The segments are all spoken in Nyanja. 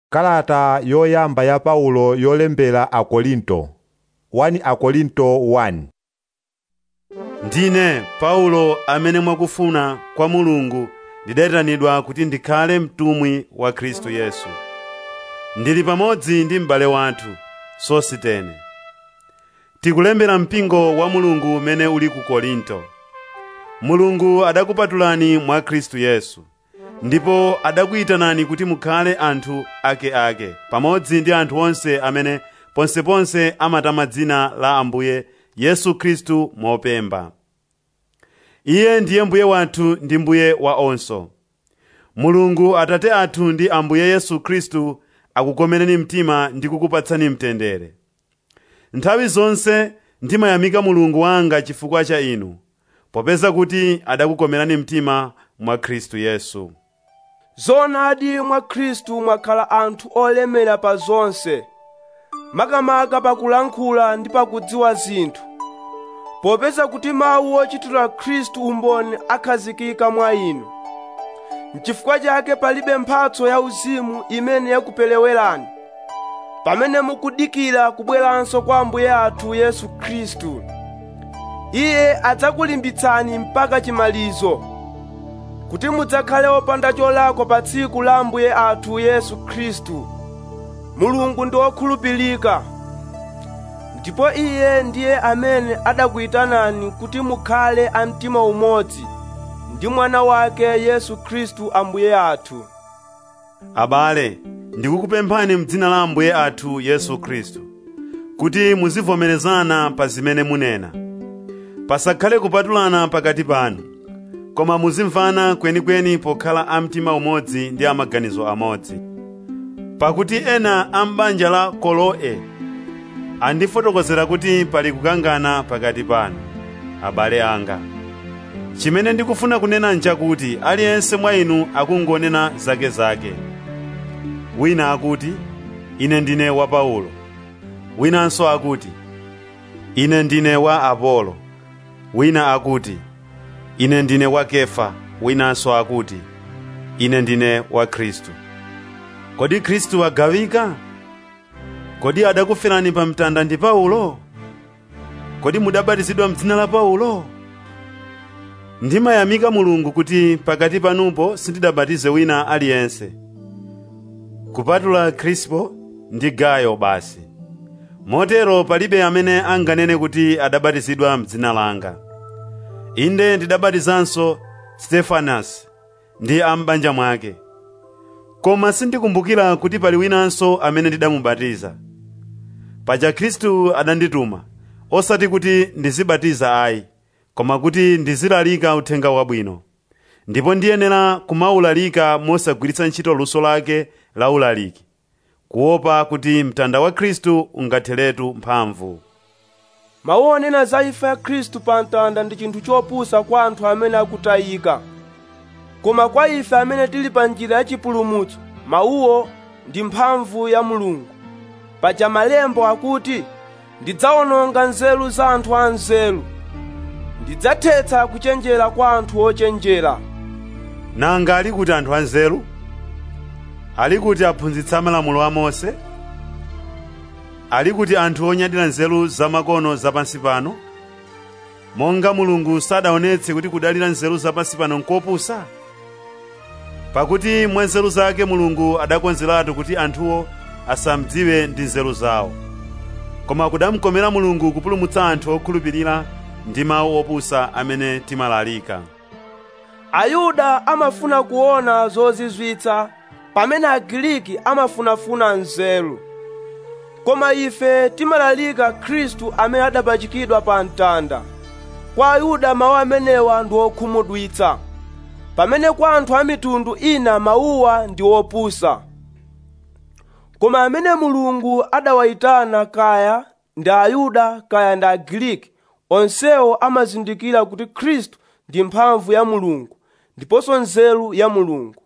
kalata yoyamba ya paulo yolembera akorinto 1 akorinto 1 ndine paulo amene mwakufuna kwa mulungu ndidayitanidwa kuti ndikhale mtumwi wa khristu yesu ndili pamodzi ndi m'bale wathu sositene tikulembera mpingo wa mulungu umene uli ku korinto mulungu adakupatulani mwa khristu yesu ndipo adakuyitanani kuti mukhale anthu akeake pamodzi ndi anthu onse amene ponseponse amatama dzina la ambuye yesu khristu mopemba iye ndiye mbuye wathu ndi mbuye wa onso mulungu atate athu ndi ambuye yesu khristu akukomereni mtima ndi kukupatsani mtendere nthawi zonse ndimayamika mulungu wanga chifukwa cha inu popeza kuti adakukomerani mtima mwa khristu yesu zoonadi mwa khristu mwakhala anthu olemera pa zonse makamaka pakulankhula ndi pakudziwa zinthu popeza kuti mawu ochitira khristu umboni akhazikika mwa inu n'chifukwa chake palibe mphatso yauzimu imene yakupelewerani pamene mukudikira kubweranso kwa ambuye athu yesu khristu iye adzakulimbitsani mpaka chimalizo kuti mudzakhale opanda cholakwa pa tsiku la ambuye athu yesu khristu mulungu ndi wokhulupirika ndipo iye ndiye amene adakuyitanani kuti mukhale a mtima umodzi ndi mwana wake yesu khristu ambuye athu abale ndikukupemphani m'dzina la ambuye athu yesu khristu kuti muzivomerezana pa zimene munena pasakhale kupatulana pakati panu koma muzimvana kwenikweni pokhala a mtima umodzi ndi amaganizo amodzi pakuti ena a m'banja la koloe andifotokozera kuti pali kukangana pakati panu abale anga chimene ndikufuna kunena nchakuti aliyense mwa inu akungonena zakezake wina akuti ine ndine wa paulo winanso akuti ine ndine wa apolo wina akuti ine ndine wa kefa winanso akuti ine ndine wa khristu kodi khristu wagawika kodi adakuferani pa mtanda ndi paulo kodi mudabatizidwa m'dzina la paulo ndimayamika mulungu kuti pakati panupo sindidabatize wina aliyense kupatula krispo ndi gayo basi motero palibe amene anganene kuti adabatizidwa m'dzina langa inde ndidabatizanso stefanasi ndi am'banja mwake koma sindikumbukira kuti pali winanso amene ndidamubatiza paja khristu adandituma osati kuti ndizibatiza ayi koma kuti ndizilalika uthenga wabwino ndipo ndiyenera kumaulalika mosagwiritsa ntchito luso lake la ulaliki kuopa kuti mtanda wa khristu ungatheretu mphamvu mawu onena za imfa ya khristu pa mtanda ndi chinthu chopusa kwa anthu amene akutayika koma kwa ife amene tili pa njira ya chipulumutso mawuwo ndi mphamvu ya mulungu paja malembo akuti ndidzawononga nzeru za anthu anzeru ndidzathetsa kuchenjera kwa anthu ochenjera nanga ali kuti anthu anzeru ali kuti aphunzitsa malamulo a mose ali kuti anthu onyadira nzeru zamakono zapansi pano monga mulungu sadaonetse kuti kudalira nzeru zapansi pano nkopusa pakuti mwa nzeru zake mulungu adakonzeratu kuti anthuwo asamdziwe ndi nzeru zawo koma kudamkomera mulungu kupulumutsa anthu okhulupirira ndi mawu opusa amene timalalika ayuda amafuna kuona zozizwitsa pamene agiriki amafunafuna nzeru koma ife timalalika khristu amene adapachikidwa pa mtanda kwa ayuda mawu amenewa ndi okhumudwitsa pamene kwa anthu a mitundu ina mawuwa ndi opusa koma amene mulungu adawayitana kaya ndi ayuda kaya ndi agiriki onsewo amazindikira kuti khristu ndi mphamvu ya mulungu ndiponso nzeru ya mulungu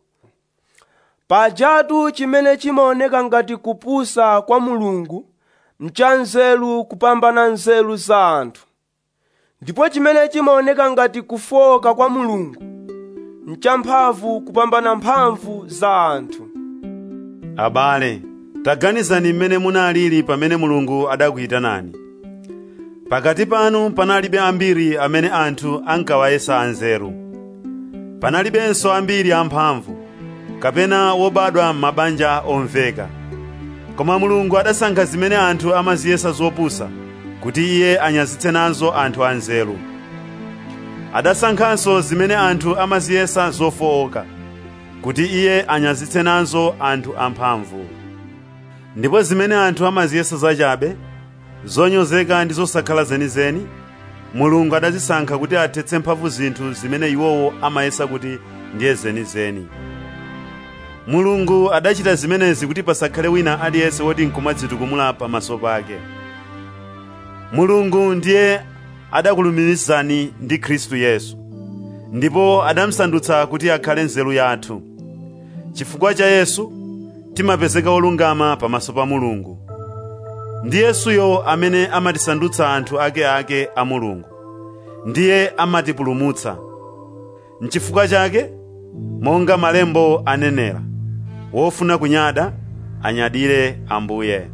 pajatu chimene chimaoneka ngati kupusa kwa mulungu mcha nzeru kupambana nzeru za anthu ndipo chimene chimaoneka ngati kufoka kwa mulungu mchamphamvu kupambana mphamvu za anthu abale taganizani mmene munalili pamene mulungu adakuyitanani pakati panu panalibe ambiri amene anthu ankawayesa anzeru panalibenso ambiri amphamvu kapena wobadwa m'mabanja omveka koma mulungu adasankha zimene anthu amaziyesa zopusa kuti iye anyazitse nazo anthu anzeru adasankhanso zimene anthu amaziyesa zofowoka kuti iye anyazitse nazo anthu amphamvu ndipo zimene anthu amaziyesa zachabe zonyozeka ndi zosakhala zenizeni mulungu adazisankha kuti athetse mphamvu zinthu zimene iwowo amayesa kuti ndiye zenizeni mulungu adachita zimenezi kuti pasakhale wina aliyense woti nkumadzitukumula pamaso pake mulungu ndiye adakulumikizani ndi khristu yesu ndipo adamsandutsa kuti akhale nzeru yathu chifukwa cha yesu timapezeka olungama pamaso pa mulungu ndi yesuyo amene amatisandutsa anthu akeake a mulungu ndiye amatipulumutsa nchifukwa chake monga malembo anenera wofuna kunyada anyadire ambuye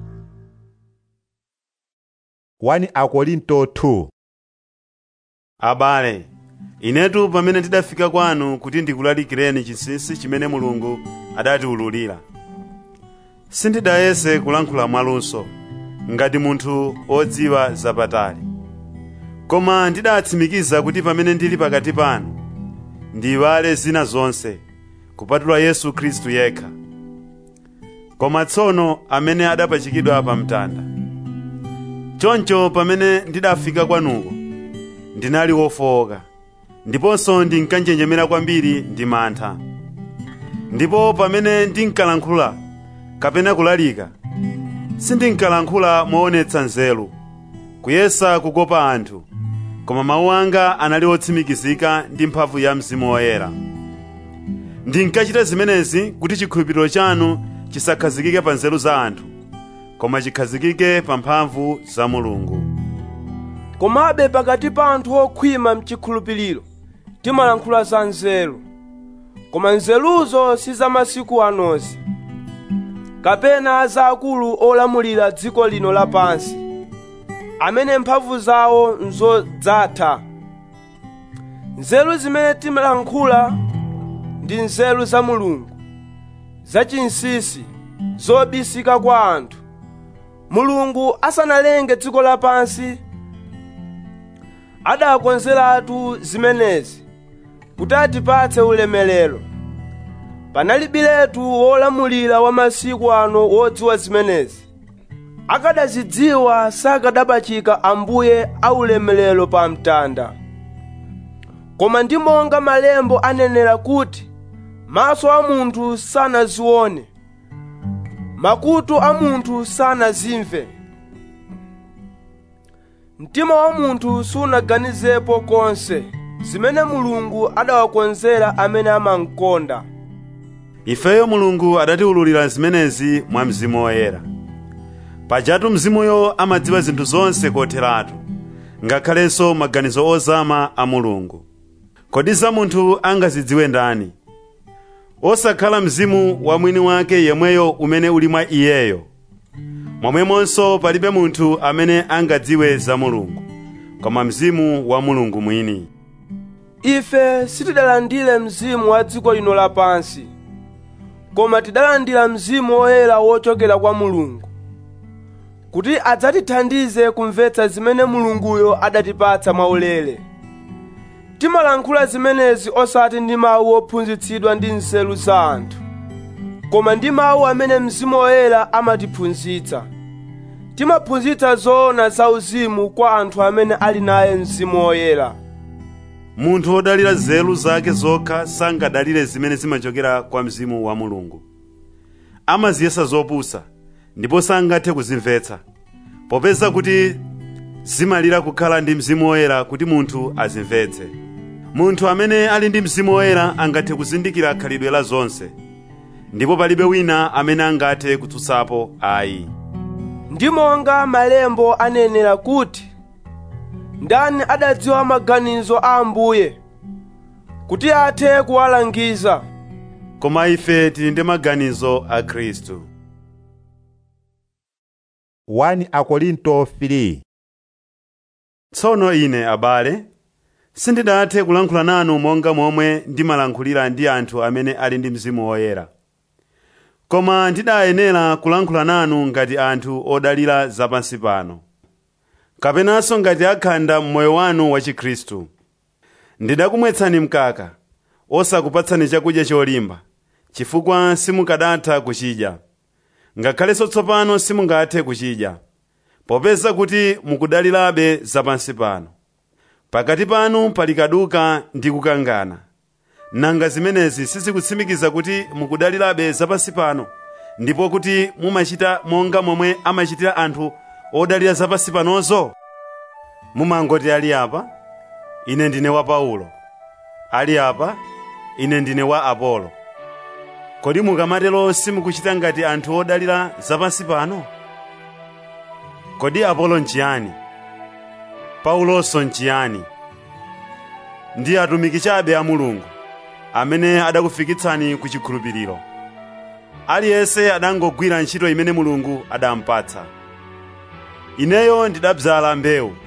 1 akorinto 2 abale inetu pamene tidafika kwanu kuti ndikulalikireni chinsinsi chimene mulungu adatiwululira sindidayese kulankhula mwaluso ngati munthu odziwa zapatali koma ndidatsimikiza kuti pamene ndili pakati panu ndiyiwale zina zonse kupatula yesu khristu yekha koma tsono amene adapachikidwa pa mtanda choncho pamene ndidafika kwanuko ndinali wofowoka ndiponso ndinkanjenjemera kwambiri ndi mantha ndipo pamene ndinkalankhula kapena kulalika sindinkalankhula moonetsa nzeru kuyesa kukopa anthu koma mawu anga anali otsimikizika ndi mphamvu ya mzimu woyera ndinkachita zimenezi kuti chikhulupiriro chanu chisakhazikike pa nzeru za anthu koma chikhazikike pa mphamvu za mulungu komabe pakati pa anthu okhwima mchikhulupiriro timalankhula za nzeru koma nzeruzo si za masiku anozi kapena za akulu olamulira dziko lino lapansi amene mphamvu zawo nzodzatha nzeru zimene timalankhula ndi nzeru za mulungu zachinsisi zobisika kwa anthu mulungu asanalenge dziko lapansi adakonzeratu zimenezi kuti atipatse ulemerero panalibiretu wolamulira wa masiku ano wodziwa zimenezi akadazidziwa sakadapachika ambuye aulemerero pa mtanda koma ndi monga malembo anenera kuti maso a munthu sanazione makutu a munthu sanazimve mtima wa munthu sunaganizepo konse zimene mulungu adawakonzera amene amankonda ifeyo mulungu adatiwululira zimenezi mwa mzimu woyera pajatu mzimuyo amadziwa zinthu zonse kotheratu ngakhalenso maganizo ozama a mulungu kodi za munthu angazidziwe ndani osakhala mzimu wa mwini wake yemweyo umene uli mwa iyeyo momwemonso palibe munthu amene angadziwe za mulungu koma mzimu wa mulungu mwini ife sitidalandire mzimu wa dziko lino lapansi koma tidalandira mzimu woyera wochokera kwa mulungu kuti adzatithandize kumvetsa zimene mulunguyo adatipatsa mwaulere timalankhula zimenezi osati ndi mawu ophunzitsidwa ndi nzeru za anthu koma ndi mawu amene mzimu woyera amatiphunzitsa timaphunzitsa zoona zauzimu kwa anthu amene ali naye mzimu woyera munthu wodalira nzeru zake zokha sangadalire zimene zimachokera kwa mzimu wa mulungu amaziyesa zopusa ndipo sangathe kuzimvetsa popeza kuti zimalira kukhala ndi mzimu woyera kuti munthu azimvetse munthu amene ali ndi mzimu woyera angathe kuzindikira khalidwe la zonse ndipo palibe wina amene angathe kutsutsapo ayi ndi monga malembo anenera kuti ndani adadziwa maganizo a ambuye kuti athe kuwalangiza koma ife tili ndi maganizo a khristu 1 akorinto 3 tsono ine abale sindidathe kulankhula nanu monga momwe ndimalankhulira ndi anthu amene ali ndi mzimu woyera koma ndidayenera kulankhula nanu ngati anthu odalira zapansi pano kapenanso ngati akhanda m'moyo wanu wa chikhristu ndidakumwetsani mkaka osakupatsani chakudya cholimba chifukwa simukadatha kuchidya ngakhalenso tsopano simungathe kuchidya popeza kuti mukudalirabe zapansi pano pakati panu pali kaduka ndi kukangana nanga zimenezi sizikutsimikiza kuti mukudalirabe zapansi pano ndipo kuti mumachita monga momwe amachitira anthu odalira zapansi panozo mumangoti ali apa ine ndine wa paulo ali apa ine ndine wa apolo kodi mukamatero simukuchita ngati anthu odalira zapansi pano kodi apolo nchiyani paulonso nchiyani ndi atumiki chabe a mulungu amene adakufikitsani ku chikhulupiriro aliyense adangogwira ntchito imene mulungu adampatsa ineyo ndidabzala mbewu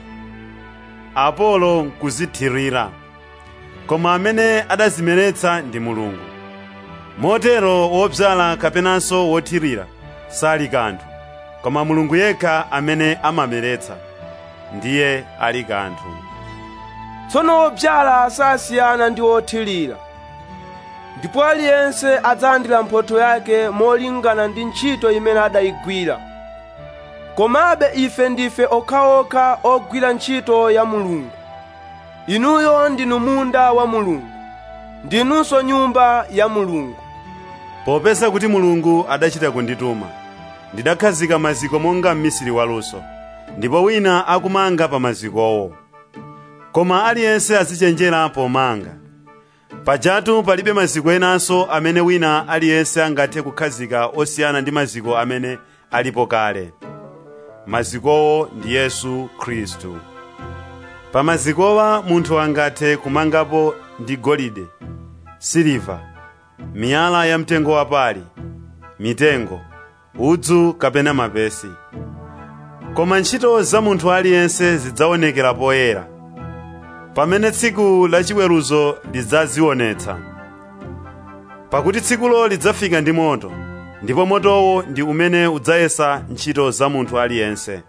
apolo nkuzithirira koma amene adazimeretsa ndi mulungu motero wobzala kapenanso wothirira sali kanthu koma mulungu yekha amene amameretsa ndiye ali kanthu tsono obyala sasiyana ndi othirira ndipo aliyense adzalandira mphotho yake molingana ndi ntchito imene adayigwira komabe ife ndife okhaokha ogwira ntchito ya mulungu inuyo ndinu munda wa mulungu ndinunso nyumba ya mulungu popeza kuti mulungu adachita kundituma ndidakhazika maziko monga mmisiri waluso ndipo wina akumanga pa mazikowo koma aliyense azichenjera pomanga pajatu palibe maziko enanso amene wina aliyense angathe kukhazika osiyana ndi maziko amene alipo kale mazikowo ndi yesu khristu pa mazikowa munthu angathe kumangapo ndi golide siliva miyala yamtengo wapali mitengo udzu kapena mapesi koma ntchito za munthu aliyense zidzaonekera poyera pamene tsiku lachiweruzo lidzazionetsa pakuti tsikulo lidzafika ndi moto ndipo motowo ndi umene udzayesa ntchito za munthu aliyense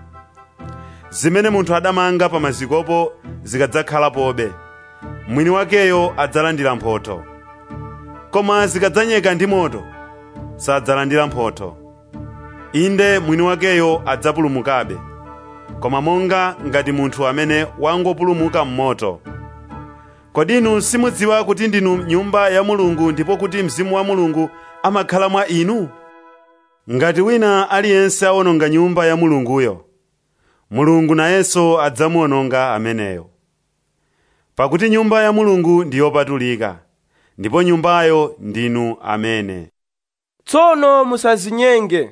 zimene munthu adamanga pa mazikopo zikadzakhalapobe mwini wakeyo adzalandira mphotho koma zikadzanyeka ndi moto sadzalandira mphotho inde mwini wakeyo adzapulumukabe koma monga ngati munthu amene wangopulumuka m'moto kodi inu simudziwa kuti ndinu nyumba ya mulungu ndipo kuti mzimu wa mulungu amakhala mwa inu ngati wina aliyense awononga nyumba ya mulunguyo mulungu nayenso adzamuwononga ameneyo pakuti nyumba ya mulungu ndi yopatulika ndipo nyumbayo ndinu amene tsono musazinyenge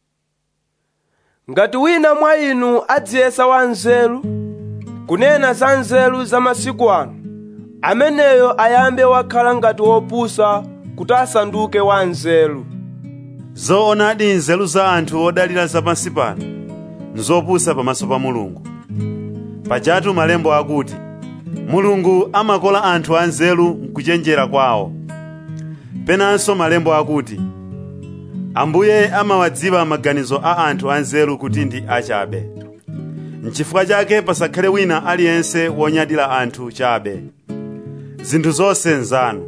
ngati wina mwa inu adziyesa wanzeru kunena za nzeru za masiku ano ameneyo ayambe wakhala ngati wopusa kuti asanduke wanzeru zoonadi nzeru za anthu odalira zapansi pano nzopusa pamaso pa mulungu pajatu malembo akuti mulungu amakola anthu anzeru mkuchenjera kwawo penanso malembo akuti ambuye amawadziwa maganizo a anthu anzeru kuti ndi achabe nchifukwa chake pasakhale wina aliyense wonyadira anthu chabe zinthu zonse nzanu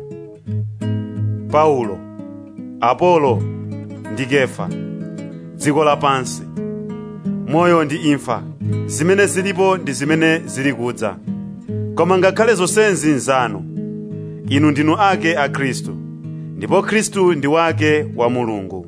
paulo apolo ndi kefa dziko lapansi moyo ndi imfa zimene zilipo ndi zimene zili kudza koma ngakhale zonsezi nzanu inu ndinu ake a khristu ndipo khristu ndi wake wa mulungu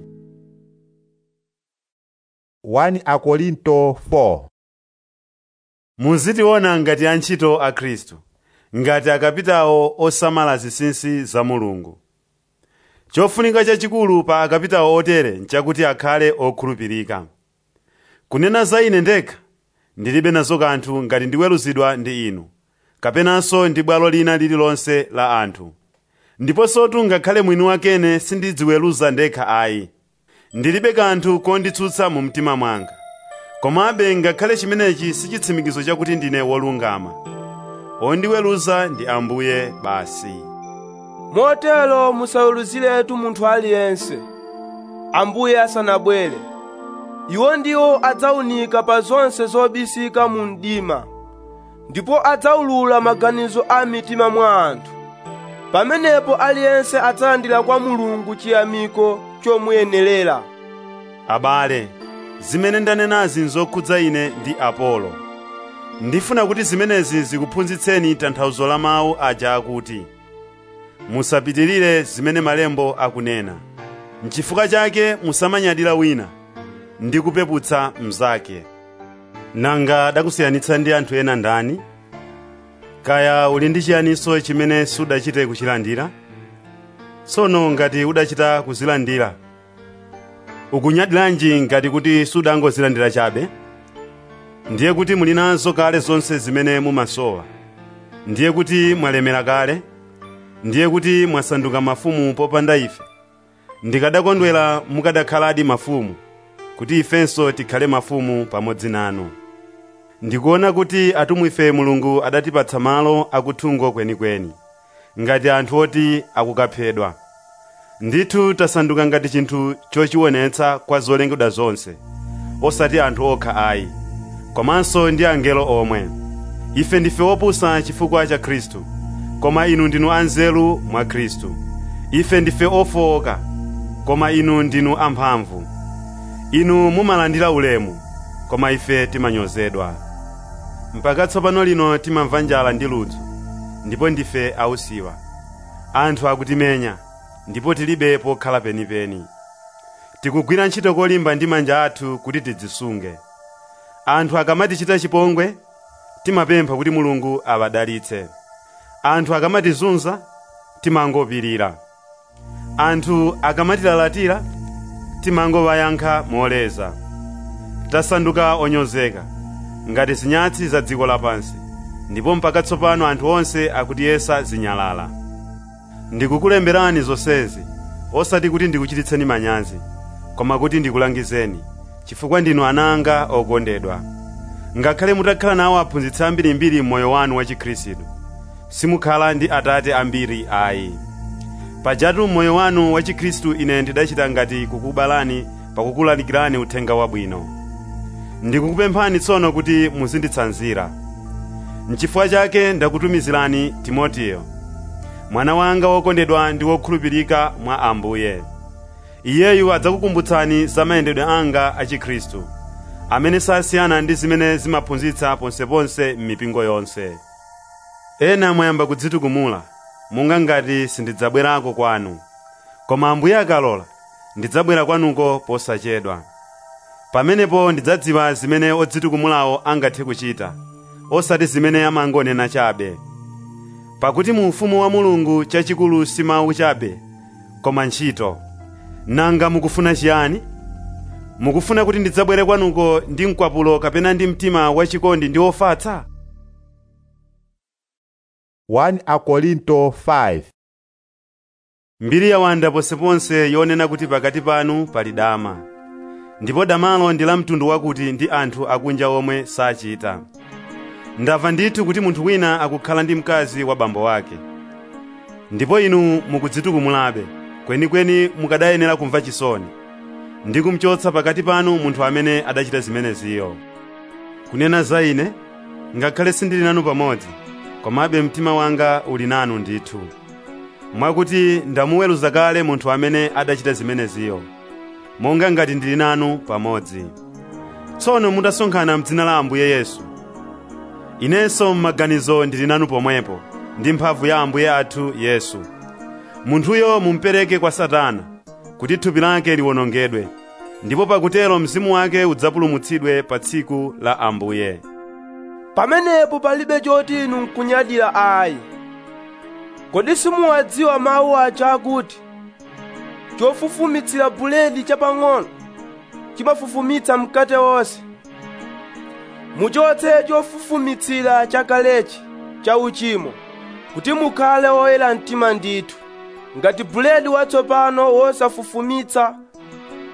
1 akorinto 4 muzitiona ngati antchito a khristu ngati akapitawo osamala zinsinsi za mulungu chofunika chachikulu pa akapitawo otere nchakuti akhale okhulupirika kunena za ine ndekha ndilibe nazo kanthu ngati ndiweruzidwa ndi inu kapenanso ndi bwalo lina lililonse la anthu ndiponsotu ngakhale mwini wakene sindidziweruza ndekha ayi ndilibe kanthu konditsutsa mu mtima mwanga komabe ngakhale chimenechi si chitsimikizo chakuti ndine wolungama ondiweruza ndi ambuye basi motero musaweruziretu munthu aliyense ambuye asanabwere iwo ndiwo adzawunika pa zonse zobisika mu mdima ndipo adzawulula maganizo a mitima mwa anthu pamenepo aliyense adzalandira kwa mulungu chiyamiko chomuyenerera abale zimene ndanenazi nzokhudza ine ndi apolo ndifuna kuti zimenezi zikuphunzitseni tanthauzo la mawu aja akuti musapitirire zimene malembo akunena nchifukwa chake musamanyadira wina ndi kupeputsa mnzake nanga adakusiyanitsa ndi anthu ena ndani kaya uli ndi chiyaniso chimene sudachite kuchilandira tsono ngati udachita kuzilandira ukunyadiranji ngati kuti sudangozilandira chabe ndiye kuti muli nazo kale zonse zimene mumasowa ndiye kuti mwalemera kale ndiye kuti mwasanduka mafumu popanda ife ndikadakondwera mukadakhaladi mafumu kuti ifenso tikhale mafumu pamodzi nanu ndikuona kuti atumwi ife mulungu adatipatsa malo akuthungo kwenikweni ngati anthu oti akukaphedwa ndithu tasanduka ngati chinthu chochionetsa kwa zolengedwa zonse osati anthu okha ayi komanso ndi angelo omwe ife ndife opusa chifukwa cha khristu koma inu ndinu anzeru mwa khristu ife ndife ofowoka koma inu ndinu amphamvu inu mumalandira ulemu koma ife timanyozedwa mpaka tsopano lino timamva njala ndi ludzu ndipo ndife ausiwa anthu akutimenya ndipo tilibe pokhala penipeni tikugwira ntchito kolimba ndi manja athu kuti tidzisunge anthu akamatichita chipongwe timapempha kuti mulungu awadalitse anthu akamatizunza timangopirira anthu akamatilalatira timangowayankha moleza tasanduka onyozeka ngati zinyatsi za dziko lapansi ndipo mpaka tsopano anthu onse akutiyesa zinyalala ndikukulemberani zonsezi osati kuti ndikuchititseni manyazi koma kuti ndikulangizeni chifukwa ndinu ana anga okondedwa ngakhale mutakhala nawo aphunzitsi ambirimbiri m'moyo wanu wa chikhristu simukhala ndi atate ambiri ayi pajatu m'moyo wanu wa chikhristu ine ndidachita ngati kukubalani pakukulalikirani uthenga wabwino ndikukupemphani tsono kuti muzinditsanzira n'chifukwa chake ndakutumizirani timoteyo mwana wanga wokondedwa ndi wokhulupirika mwa ambuye iyeyu adzakukumbutsani za mayendedwe anga a chikhristu amene sasiyana ndi zimene zimaphunzitsa ponseponse m'mipingo yonse ena mwayamba kudzitukumula monga ngati sindidzabwerako kwanu koma ambuye akalola ndidzabwera kwanuko posachedwa pamenepo ndidzadziwa zimene odzitukumulawo angathe kuchita osati zimene amangonena chabe pakuti mu ufumu wa mulungu chachikulu si mawu chabe koma ntchito nanga mukufuna chiyani mukufuna kuti ndidzabwere kwanuko ndi mkwapulo kapena ndi mtima wachikondi ndi ofatsa 1 Akorinto 5 mbiri yawanda ponseponse yonena kuti pakati panu pali dama ndipo damalo ndi la mtundu wakuti ndi anthu akunja omwe sachita ndamva ndithu kuti munthu wina akukhala ndi mkazi wa bambo wake ndipo inu mukudzitukumulabe kwenikweni mukadayenera kumva chisoni ndi kumchotsa pakati panu munthu amene adachita zimeneziyo kunena za ine ngakhale sindili nanu pamodzi komabe mtima wanga uli nanu ndithu mwakuti ndamuweruza kale munthu amene adachita zimeneziyo monga ngati ndili nanu pamodzi tsono mutasonkhana m'dzina la ambuye yesu inenso m'maganizo ndili nanu pomwepo ndi mphamvu ya ambuye athu yesu munthuyo mumpereke kwa satana kuti thupi lake liwonongedwe ndipo pakutero mzimu wake udzapulumutsidwe pa tsiku la ambuye pamenepo palibe choti inu nkunyadira ayi kodi simuwadziwa mawu aja akuti chofufumitsira buledi chapang'ono chimafufumitsa mkate wonse muchotse chofufumitsira chakalechi cha uchimo kuti mukhale oyera mtima ndithu ngati buledi watsopano wosafufumitsa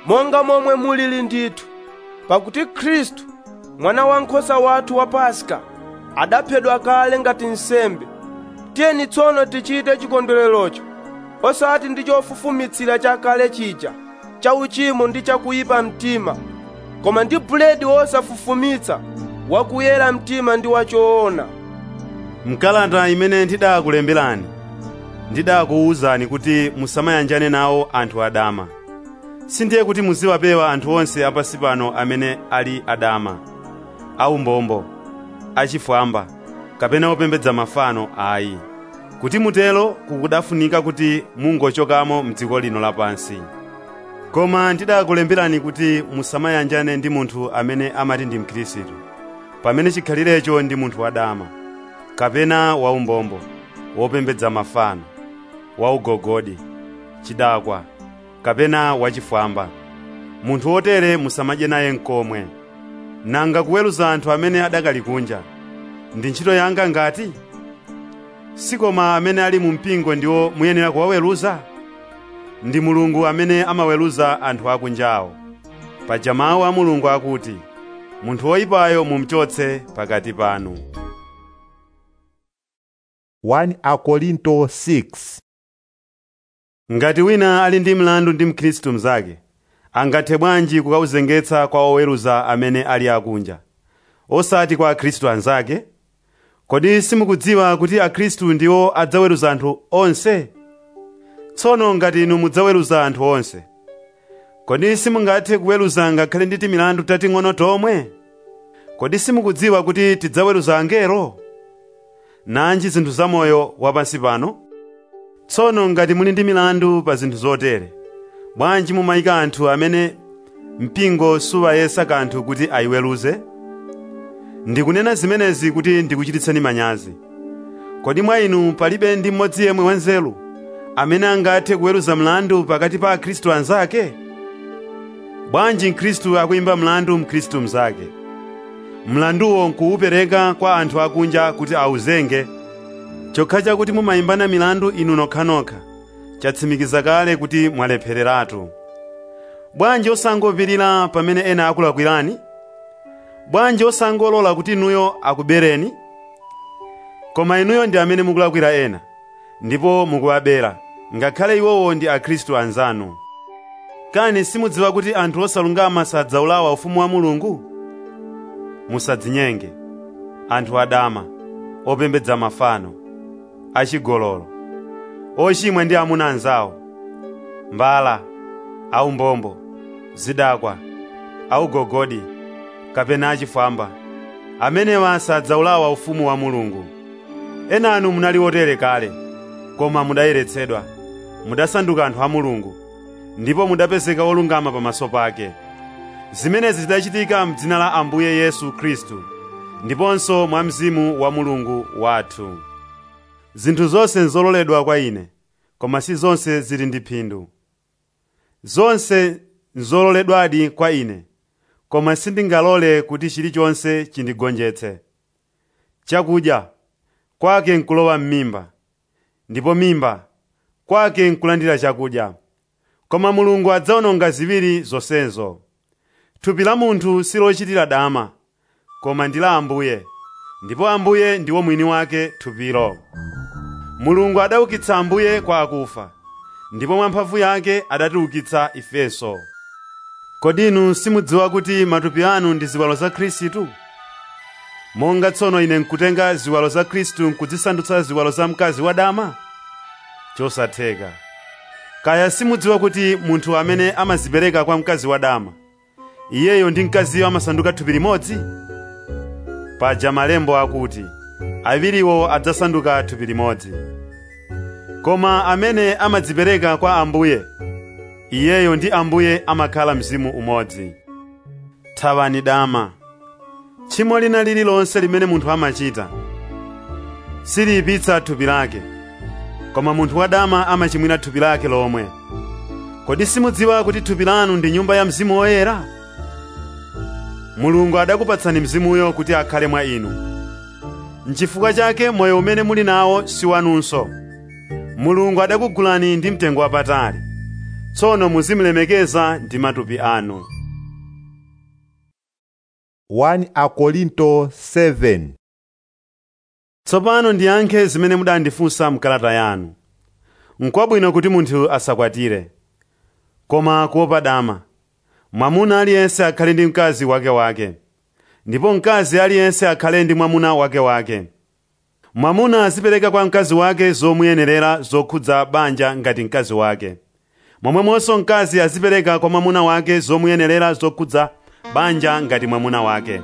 monga momwe mulili ndithu pakuti khristu mwana wankhosa wathu wa paska adaphedwa kale ngati nsembe tiyeni tsono tichite chikondwererocho osati ndi chofufumitsira chakale chija cha uchimo ndi chakuyipa mtima koma ndi buledi wosafufumitsa wakuyera mtima ndi wachoona mkalata imene ndidakulemberani ndidakuwuzani kuti musamayanjane nawo anthu adama sindiye kuti muziwapewa anthu onse apasi pano amene ali adama aumbombo achifwamba kapena opembedza mafano ayi kuti mutelo kukudafunika kuti mungochokamo mdziko lino lapansi koma ndidakulemberani kuti musamayanjane ndi munthu amene amati ndi mkhristu pamene chikhalirecho ndi munthu wadama kapena waumbombo wopembedza mafano waugogodi chidakwa kapena wachifwamba munthu wotere musamadye naye nkomwe nanga kuweruza anthu amene adakali kunja ndi ntchito yanga ngati sikoma amene ali mu mpingo ndiwo muyenera kuwaweruza ndi mulungu amene amaweruza anthu akunjawo paja mawu a mulungu akuti munthu woyipayo mumchotse pakati panu 1 akorinto 6 ngati wina ali ndi mlandu ndi mkhristu mnzake angathe bwanji kukauzengetsa kwa oweruza amene ali akunja osati kwa akhristu anzake kodi simukudziwa kuti akhristu ndiwo adzaweruza anthu onse tsono ngati inu mudzaweruza anthu onse kodi simungathe kuweruza ngakhale ndi timilandu tating'ono tomwe kodi simukudziwa kuti tidzaweruza angelo nanji zinthu zamoyo wapansi pano tsono ngati muli ndi milandu pa zinthu zotere bwanji mumayika anthu amene mpingo suwayesa kanthu kuti ayiweruze ndikunena zimenezi kuti ndikuchititseni manyazi kodi mwa inu palibe ndi mmodzi yemwe wanzeru amene angathe kuweruza mlandu pakati pa akhristu anzake bwanji mkhristu akuyimba mlandu mkhristu mnzake mlanduwo nkuwupereka kwa anthu akunja kuti awuzenge chokha chakuti mumayimbana milandu inu nokhanokha chatsimikiza kale kuti mwalephereratu bwanji osangopirira pamene ena akulakwirani bwanji osangolola kuti inuyo akubereni koma inuyo ndi amene mukulakwira ena ndipo mukuwabera ngakhale iwowo ndi akhristu anzanu kani simudziwa kuti anthu osalungama sadzawulawa ufumu wa mulungu musadzinyenge anthu adama opembedza mafano achigololo ochimwa ndi amuna anzawo mbala aumbombo zidakwa augogodi kapena achifwamba amenewa sadzawulawa ufumu wa mulungu ena anu munali otere kale koma mudayeretsedwa mudasanduka anthu a mulungu ndipo mudapezeka olungama pamaso pake zimenezi zidachitika m'dzina la ambuye yesu khristu ndiponso mwa mzimu wa mulungu wathu zinthu zonse nzololedwa kwa ine koma si zonse zili ndi phindu zonse nzololedwadi kwa ine koma sindingalole kuti chilichonse chindigonjetse chakudya kwake nkulowa m'mimba ndipo mimba kwake nkulandira chakudya koma mulungu adzawononga ziwiri zonsezo thupi la munthu silochitira dama koma ndi la ambuye ndipo ambuye ndiwo mwini wake thupilo mulungu adaukitsa ambuye kwa akufa ndipo mwa mphamvu yake adatiukitsa ifenso kodi inu simudziwa kuti matupi anu ndi ziwalo za khristu monga tsono ine nkutenga ziwalo za khristu nkudzisandutsa ziwalo za mkazi wadama chosatheka kaya simudziwa kuti munthu amene amazipereka kwa mkazi wadama iyeyo ndi mkaziyo amasanduka thupi limodzi paja malembo akuti awiriwo adzasanduka thupi limodzi koma amene amadzipereka kwa ambuye iyeyo ndi ambuye amakhala mzimu umodzi thawani dama tchimo lina lililonse limene munthu amachita siliyipitsa thupi lake koma munthu wadama amachimwira thupi lake lomwe kodi simudziwa kuti thupi lanu ndi nyumba ya mzimu woyera mulungu adakupatsani mzimuyo kuti akhale mwa inu nchifukwa chake moyo umene muli nawo si wanunso mulungu adakugulani ndi mtengo wapatali tsono muzimulemekeza ndi matupi anu 1 akorinto 7 tsopano ndiyankhe zimene mudandifunsa mkalata yanu n'kwabwino kuti munthu asakwatire koma kuopa dama mwamuna aliyense akhale ndi mkazi wakewake ndipo mkazi aliyense akhale ndi mwamuna wakewake mwamuna azipereka kwa mkazi wake zomuyenerera zokhudza banja ngati mkazi wake momwemonso mkazi azipereka kwa mwamuna wake zomuyenerera zokhudza banja ngati mwamuna wake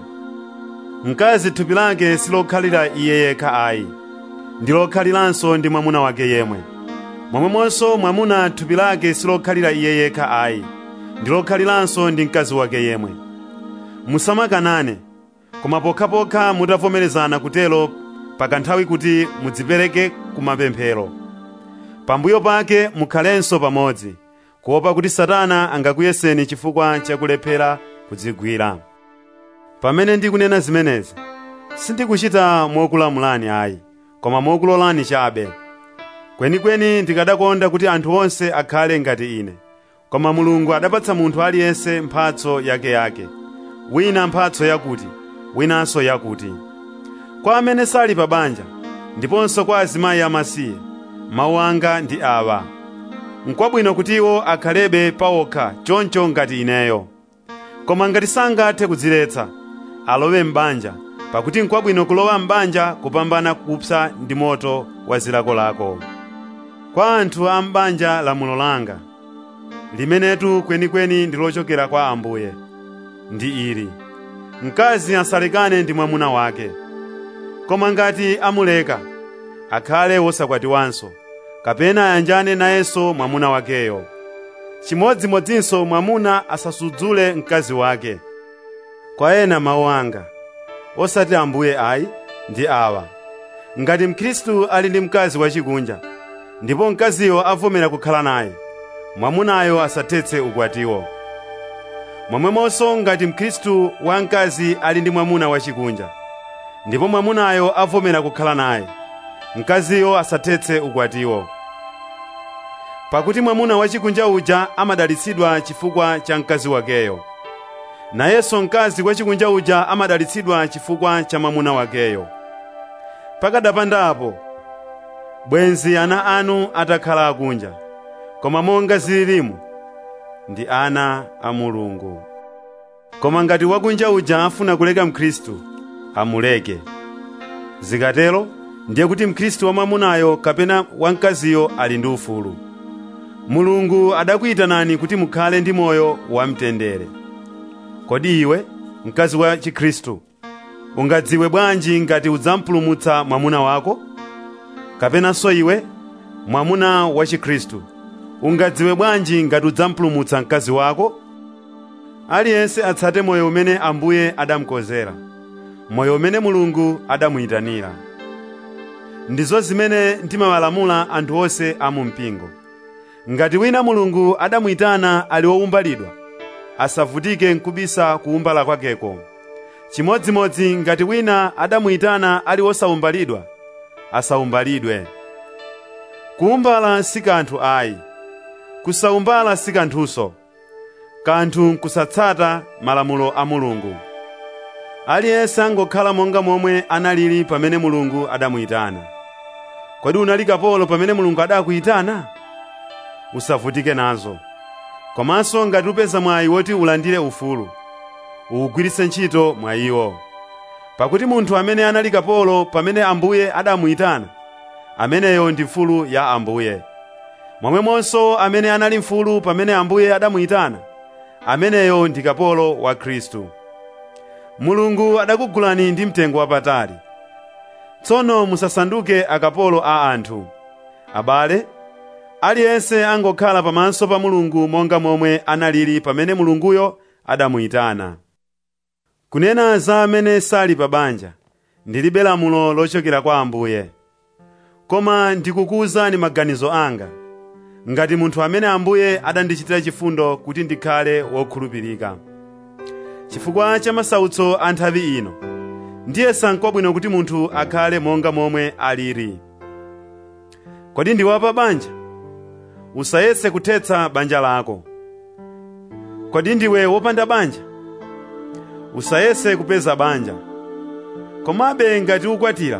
mkazi thupi lake silokhalira iye yekha ayi ndi lokhaliranso ndi mwamuna wake yemwe momwemonso mwamuna thupi lake silokhalira iye yekha ayi ndi lokhaliranso ndi mkazi wake yemwe musamakanane koma pokhapokha mutavomerezana kutelo pakanthawi kuti mudzipereke kumapemphero pambuyo pake mukhalenso pamodzi kuopa kuti satana angakuyeseni chifukwa chakulephera kudzigwira pamene ndikunena zimenezi sindikuchita mokulamulani ayi koma mokulolani chabe kwenikweni ndikadakonda kuti anthu onse akhale ngati ine koma mulungu adapatsa munthu aliyense mphatso yakeyake wina mphatso yakuti winanso yakuti kwa amene sali pa banja ndiponso kwa azimayi amasiye mawu anga ndi awa n'kwabwino kuti iwo akhalebe pawokha choncho ngati ineyo koma ngati sangathe kudziletsa alowe m'banja pakuti n'kwabwino kulowa m'banja kupambana kupsa ndi moto wa zilakolako kwa anthu a m'banja lamulo langa limenetu kwenikweni ndi lochokera kwa ambuye ndi ili mkazi asalekane ndi mwamuna wake koma ngati amuleka akhale wosakwatiwanso kapena ayanjane nayenso mwamuna wakeyo chimodzimodzinso mwamuna asasudzule mkazi wake kwa ena mawu anga osati ambuye ayi ndi awa ngati mkhristu ali ndi mkazi wachikunja ndipo mkaziyo avomera kukhala naye mwamunayo asathetse ukwatiwo momwemonso ngati mkhristu wamkazi ali ndi mwamuna wachikunja ndipo mwamunayo avomera kukhala naye mkaziyo asathetse ukwatiwo pakuti mwamuna wachikunja uja amadalitsidwa chifukwa cha mkazi wakeyo nayenso mkazi wachikunja uja amadalitsidwa chifukwa cha mwamuna wakeyo pakadapandapo bwenzi ana anu atakhala akunja koma monga zililimu ndi ana a mulungu koma ngati wakunja uja afuna kuleka mkhristu amuleke zikatero ndiye kuti mkhristu wamwamunayo kapena wamkaziyo ali ndi ufulu mulungu adakuyitanani kuti mukhale ndi moyo wamtendere kodi iwe mkazi wa chikhristu ungadziwe bwanji ngati udzampulumutsa mwamuna wako kapenanso iwe mwamuna wa chikhristu ungadziwe bwanji ngati udzampulumutsa mkazi wako aliyense atsate moyo umene ambuye adamukonzera moyo umene mulungu adamuyitanira ndizo zimene ndimawalamula anthu onse a mu mpingo ngati wina mulungu adamuyitana ali wowumbalidwa asavutike nkubisa kuwumbala kwakeko chimodzimodzi ngati wina adamuyitana ali wosawumbalidwa asawumbalidwe kuwumbala si kanthu ayi kusawumbala si kanthunso kanthu nkusatsata malamulo a mulungu aliyense angokhala monga momwe analili pamene mulungu adamuyitana kodi unali kapolo pamene mulungu adakuyitana usavutike nazo komanso ngati upeza mwayi woti ulandire ufulu uwugwiritse ntchito mwayiwo pakuti munthu amene anali kapolo pamene ambuye adamuyitana ameneyo ndi mfulu ya ambuye momwemonso amene anali mfulu pamene ambuye adamuyitana ameneyo ndi kapolo wa khristu mulungu adakugulani ndi mtengo wapatali tsono musasanduke akapolo a anthu abale aliyense angokhala pamaso pa mulungu monga momwe analili pamene mulunguyo adamuyitana kunena za amene sali pa banja ndilibe lamulo lochokera kwa ambuye koma ndikukuwuzani maganizo anga ngati munthu amene ambuye adandichitira chifundo kuti ndikhale wokhulupirika chifukwa cha masautso a nthawi ino ndiye sankwabwino kuti munthu akhale monga momwe alili kodi ndi wapa banja usayese kuthetsa banja lako kodi ndiwe wopanda banja usayese kupeza banja komabe ngati ukwatira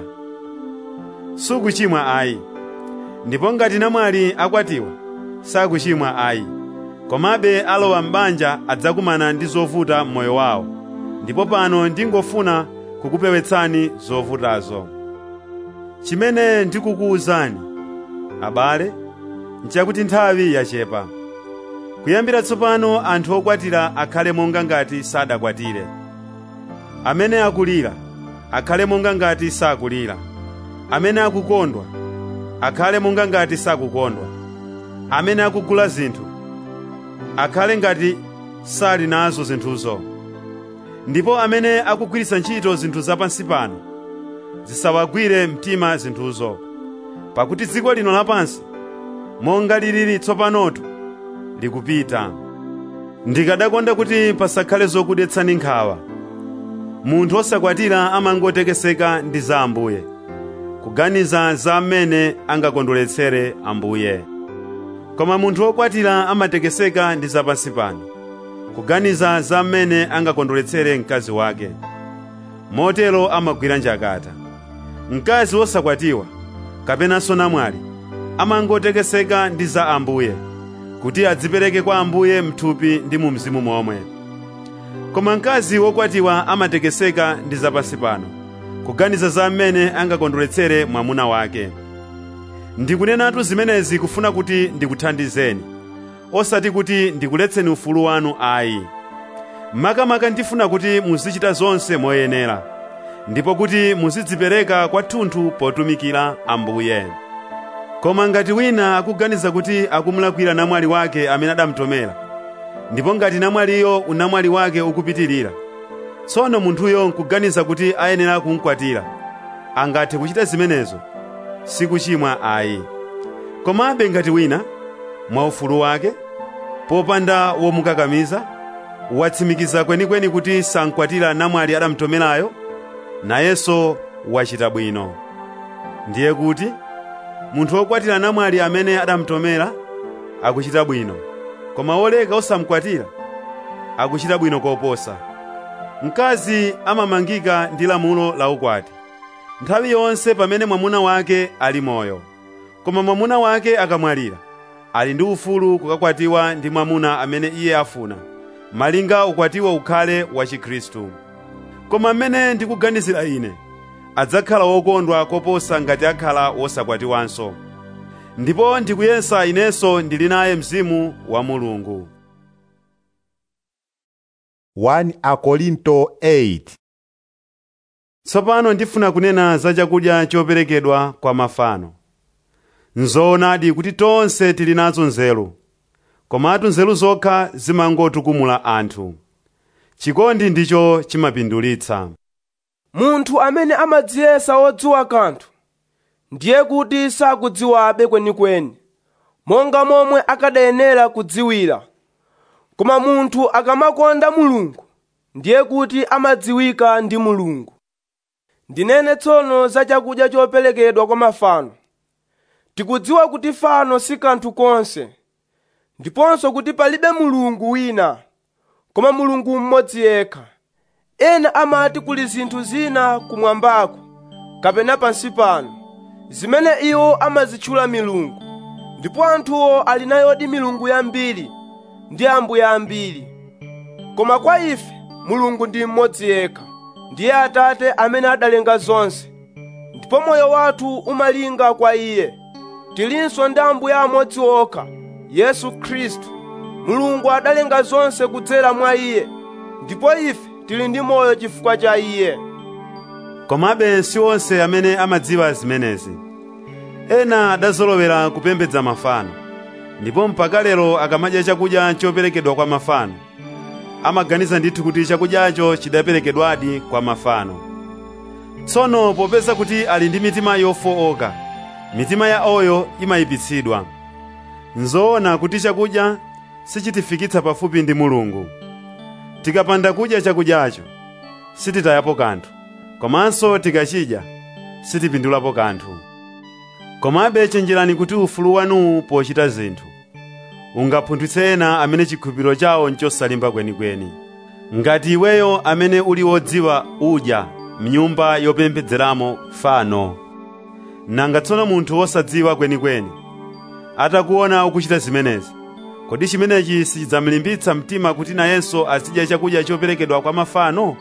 sukuchimwa ayi ndipo ngati namwali akwatiwa sakuchimwa ayi komabe alowa m'banja adzakumana ndi zovuta m'moyo wawo ndipo pano ndingofuna kukupewetsani zovutazo chimene ndikukuwuzani abale nchakuti nthawi yachepa kuyambira tsopano anthu okwatira akhale monga ngati sadakwatire amene akulira akhale monga ngati sakulira amene akukondwa akhale monga ngati sakukondwa amene akugula zinthu akhale ngati sali nazo zinthuzo ndipo amene akugwiritsa ntchito zinthu zapansi pano zisawagwire mtima zinthuzo pakuti dziko lino lapansi monga lilili tsopanotu likupita ndikadakonda kuti pasakhale zokudetsani nkhawa munthu osakwatira amangotekeseka ndi za ambuye kuganiza za mmene angakondweretsere ambuye koma munthu wokwatira amatekeseka ndi zapansi pano kuganiza za mmene angakondweretsere mkazi wake motero amagwira njakata mkazi wosakwatiwa kapenanso namwali amangotekeseka ndi za ambuye kuti adzipereke kwa ambuye mthupi ndi mu mzimu momwe koma mkazi wokwatiwa amatekeseka ndi zapansi pano kuganiza za mmene angakondweretsere mwamuna wake ndikunenatu zimenezi kufuna kuti ndikuthandizeni osati kuti ndikuletseni ufulu wanu ayi makamaka ndifuna kuti muzichita zonse moyenera ndipo kuti muzidzipereka kwathunthu potumikira ambuye koma ngati wina akuganiza kuti akumulakwira namwali wake amene adamutomera ndipo ngati namwaliyo unamwali wake ukupitirira tsono munthuyo nkuganiza kuti ayenera kumkwatira angathe kuchita zimenezo sikuchimwa ayi komabe ngati wina mwaufulu wake popanda womukakamiza watsimikiza kwenikweni kuti sankwatira namwali adamutomerayo nayenso wachita bwino ndiye kuti munthu wokwatira namwali amene adamutomera akuchita bwino koma woleka osamukwatira akuchita bwino koposa mkazi amamangika ndi lamulo la ukwati nthawi yonse pamene mwamuna wake ali moyo koma mwamuna wake akamwalira ali ndi ufulu kukakwatiwa ndi mwamuna amene iye afuna malinga ukwatiwa ukhale wa chikhristu koma mmene ndikuganizira ine adzakhala wokondwa koposa ngati akhala wosakwatiwanso ndipo ndikuyesa inenso ndili naye mzimu wa mulungu 1 Akorinto 8 tsopano ndifuna kunena za chakudya choperekedwa kwa mafano nzoonadi kuti tonse tili nazo nzeru komatu nzeru zokha zimangotukumula anthu chikondi ndicho chimapindulitsa munthu amene amadziyesa wodziwa kanthu ndiye kuti sakudziwabe kwenikweni monga momwe akadayenera kudziwira koma munthu akamakonda mulungu ndiye kuti amadziwika ndi mulungu ndinene tsono za chakudya choperekedwa kwa mafano tikudziwa kuti fano si kanthu konse ndiponso kuti palibe mulungu wina koma mulungu mmodzi yekha ena amati kuli zinthu zina kumwambako kapena pansi pano zimene iwo amazitchula milungu ndipo anthuwo ali nayodi milungu yambiri ndi ambuye ambiri koma kwa ife mulungu ndi mmodzi yekha ndiye atate amene adalenga zonse ndipo moyo wathu umalinga kwa iye tilinso ndi ambuye amodzi okha yesu khristu mulungu adalenga zonse kudzera mwa iye ndipo ife tili ndi moyo chifukwa cha iye komabe si onse amene amadziwa zimenezi ena adazolowera kupembedza mafano ndipo mpaka lero akamadya chakudya choperekedwa kwa mafano amaganiza ndithu kuti chakudyacho chidaperekedwadi kwa mafano tsono popeza kuti ali ndi mitima yofowoka mitima ya oyo imayipitsidwa nzoona kuti chakudya sichitifikitsa pafupi ndi mulungu tikapanda kudya chakudyacho sititayapo kanthu komanso tikachidya sitipindulapo kanthu komabe chenjerani kuti ufulu wanuwu pochita zinthu ungapunthwitse ena amene chikhulupiriro chawo nchosalimba kwenikweni ngati iweyo amene uli wodziwa udya mnyumba yopembedzeramo fano nanga tsono munthu wosadziwa kwenikweni atakuona ukuchita zimenezi kodi chimenechi sichidzamlimbitsa mtima kuti nayenso azidya chakudya choperekedwa kwa mafano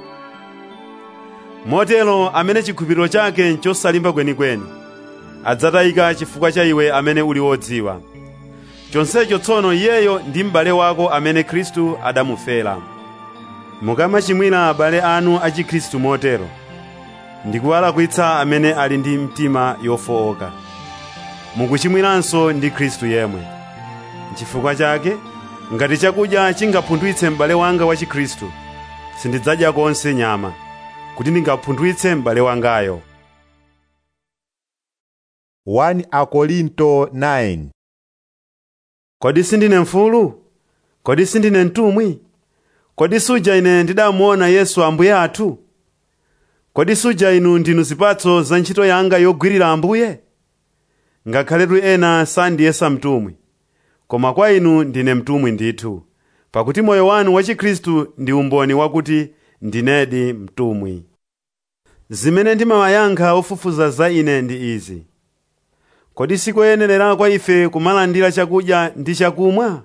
motero amene chikhulupiriro chake nchosalimba kwenikweni adzatayika chifukwa cha iwe amene uli wodziwa chonsecho tsono iyeyo ndi m'bale wako amene khristu adamufera mukamachimwira abale anu a chikhristu motero ndikuwalakwitsa amene ali ndi mtima yofowoka mukuchimwiranso ndi khristu yemwe n'chifukwa chake ngati chakudya chingapunthwitse m'bale wanga wa chikhristu sindidzadya konse nyama kuti ndingapunthwitse m'bale wangayo 1 Akorinto 9 kodi sindine mfulu kodi sindine mtumwi kodi suja ine ndidamuona yesu ambuye athu kodi suja inu ndinu zipatso za ntchito yanga yogwirira ambuye ngakhaletu ena sandiyesa mtumwi koma kwa inu ndine mtumwi ndithu pakuti moyo wanu wa chikhristu ndi umboni wakuti ndinedi mtumwi zimene ndimawayankha ofufuza za ine ndi izi kodi sikoyenerera kwa ife kumalandira chakudya ndi chakumwa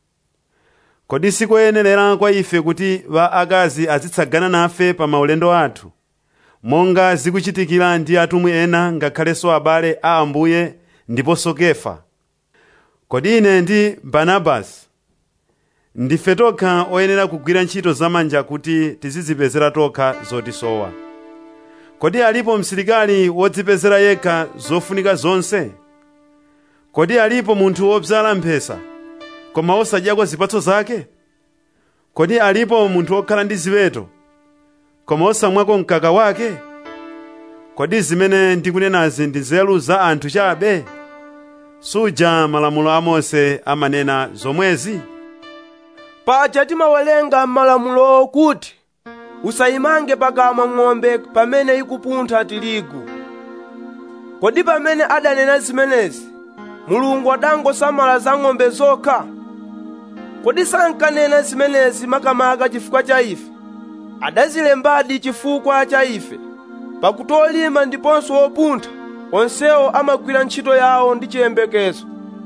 kodi sikoyenerera kwa ife kuti akazi azitsagana nafe pa maulendo athu monga zikuchitikira ndi atumwi ena ngakhalenso abale a ambuye ndiponso kefa kodi ine ndi barnabasi ndife tokha oyenera kugwira ntchito zamanja kuti tizidzipezera tokha zotisowa kodi alipo msilikali wodzipezera yekha zofunika zonse kodi alipo munthu wobzala mphesa koma wosadyako zipatso zake kodi alipo munthu wokhala ndi ziweto koma wosamwako mkaka wake kodi zimene ndikunenazi ndi nzeru za anthu chabe suja malamulo a mose amanena zomwezi paja timawerenga m'malamulo kuti usayimange pakamwa ng'ombe pamene ikupuntha tirigu kodi pamene adanena zimenezi mulungu adangosamala za ng'ombe zokha kodi sankanena zimenezi makamaka chifukwa cha ife adazilembadi chifukwa cha ife pakuti olima ndiponso opuntha onsewo amagwira ntchito yawo ndi chiyembekezo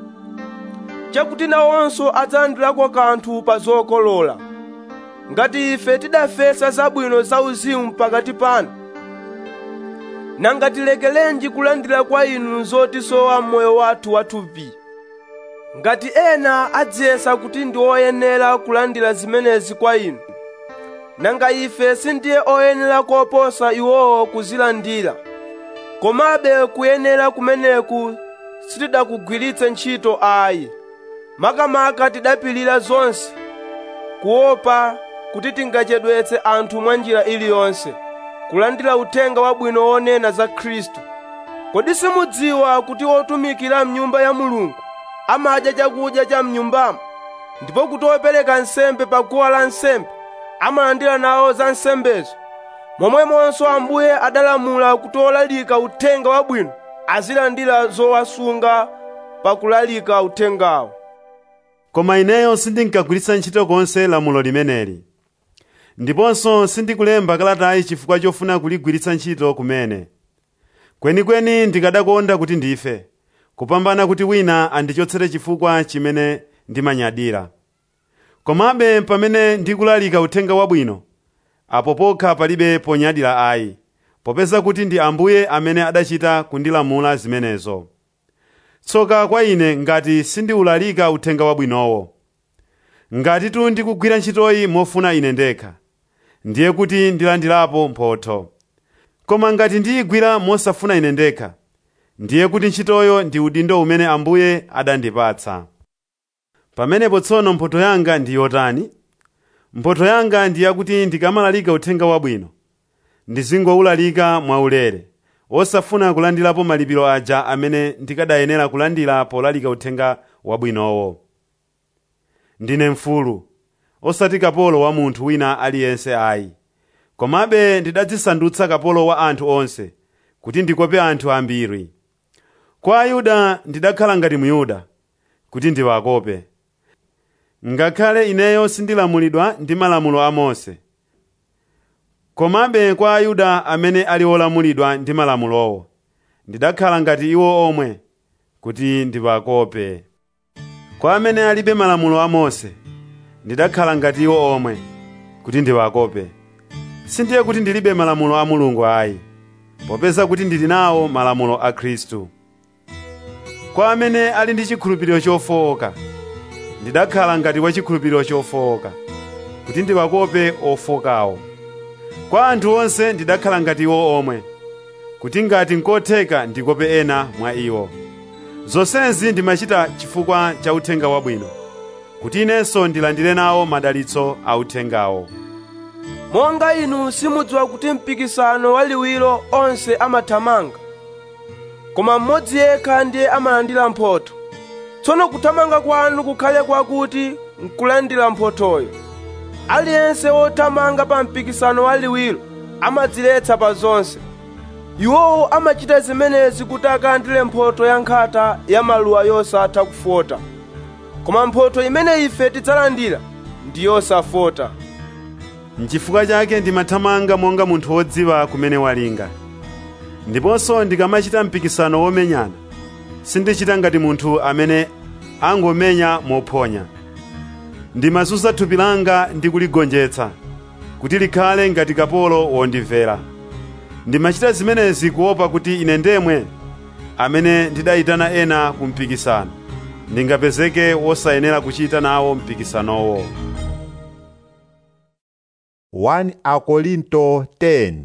chakuti nawonso adzalandirako kanthu pa zokolola ngati ife tidafesa zabwino zauzimu pakati panu nanga tilekelenji kulandira kwa inu zotisowa m'moyo wathu wathupi ngati ena adziyesa kuti ndi oyenera kulandira zimenezi kwa inu nanga ife sindiye oyenera koposa iwowo kuzilandira komabe kuyenera kumeneku sitidakugwiritse ntchito ayi makamaka tidapilira zonse kuopa kuti tingachedwetse anthu mwa njira iliyonse kulandira uthenga wabwino wonena za khristu kodi simudziwa kuti otumikira mnyumba ya mulungu amadya chakudya cha mnyumbamo ndipo kuti opereka nsembe pa guwa la nsembe amalandira nawo za nsembezo momwemonso ambuye adalamula kuti olalika uthenga wabwino azilandira zowasunga pakulalika uthengawo koma ineyo sindinkagwiritsa ntchito konse lamulo limeneli ndiponso sindikulemba kalatayi chifukwa chofuna kuligwiritsa ntchito kumene kwenikweni ndikadakonda kuti ndife kupambana kuti wina andichotsere chifukwa chimene ndimanyadira komabe pamene ndikulalika uthenga wabwino apo pokha palibe ponyadira ayi popeza kuti ndi ambuye amene adachita kundilamula zimenezo tsoka kwa ine ngati sindiwulalika uthenga wabwinowo ngatitu ndikugwira ntchitoyi mofuna ine ndekha ndiye kuti ndilandirapo mphotho koma ngati ndiyigwira mosafuna ine ndekha ndiye kuti ntchitoyo ndi udindo umene ambuye adandipatsa pamenepo tsono mphotho yanga ndi yotani mphotho yanga ndi yakuti ndikamalalika uthenga wabwino ndizingowulalika mwaulere osafuna kulandirapo malipiro aja amene ndikadayenera kulandira polalika uthenga wabwinowo ndine mfulu osati kapolo wa munthu wina aliyense ayi komabe ndidadzisandutsa kapolo wa anthu onse kuti ndikope anthu ambiri kwa ayuda ndidakhala ngati muyuda kuti ndiwakope ngakhale ineyo sindilamulidwa ndi malamulo a mose komabe kwa ayuda amene ali olamulidwa ndi malamulowo ndidakhala ngati iwo omwe kuti ndiwakope kwa amene alibe malamulo a mose ndidakhala ngati iwo omwe kuti ndiwakope sindiye kuti ndilibe malamulo a mulungu ayi popeza kuti ndili nawo malamulo a khristu kwa amene ali ndi chikhulupiriro chofowoka ndidakhala ngati wa chikhulupiriro chofowoka kuti ndiwakope ofokawo kwa anthu onse ndidakhala ngati iwo omwe kuti ngati nkotheka ndikope ena mwa iwo zonsezi ndimachita chifukwa cha uthenga wabwino kuti inenso ndilandire nawo madalitso a uthengawo monga inu simudziwa kuti mpikisano waliwiro onse amathamanga koma mmodzi yekha ndiye amalandira mphotho tsono kuthamanga kwanu kukhale kwakuti nkulandira mphothoyo aliyense wothamanga pa mpikisano waliwiro amadziletsa pa zonse iwowo amachita zimenezi kuti akalandire mphotho ya nkhata ya maluwa yosatha kufota koma mphotho imene ife tidzalandira ndi yosafota N'chifukwa chake ndimathamanga monga munthu wodziwa kumene walinga ndiponso ndikamachita mpikisano womenyana sindichita ngati munthu amene angomenya mophonya ndimazunza thupi langa ndi kuligonjetsa kuti likhale ngati kapolo wondimvera ndimachita zimenezi kuopa kuti ine ndemwe amene ndidayitana ena ku mpikisano ndingapezeke wosayenera kuchita nawo mpikisanowo 1 Akorinto 10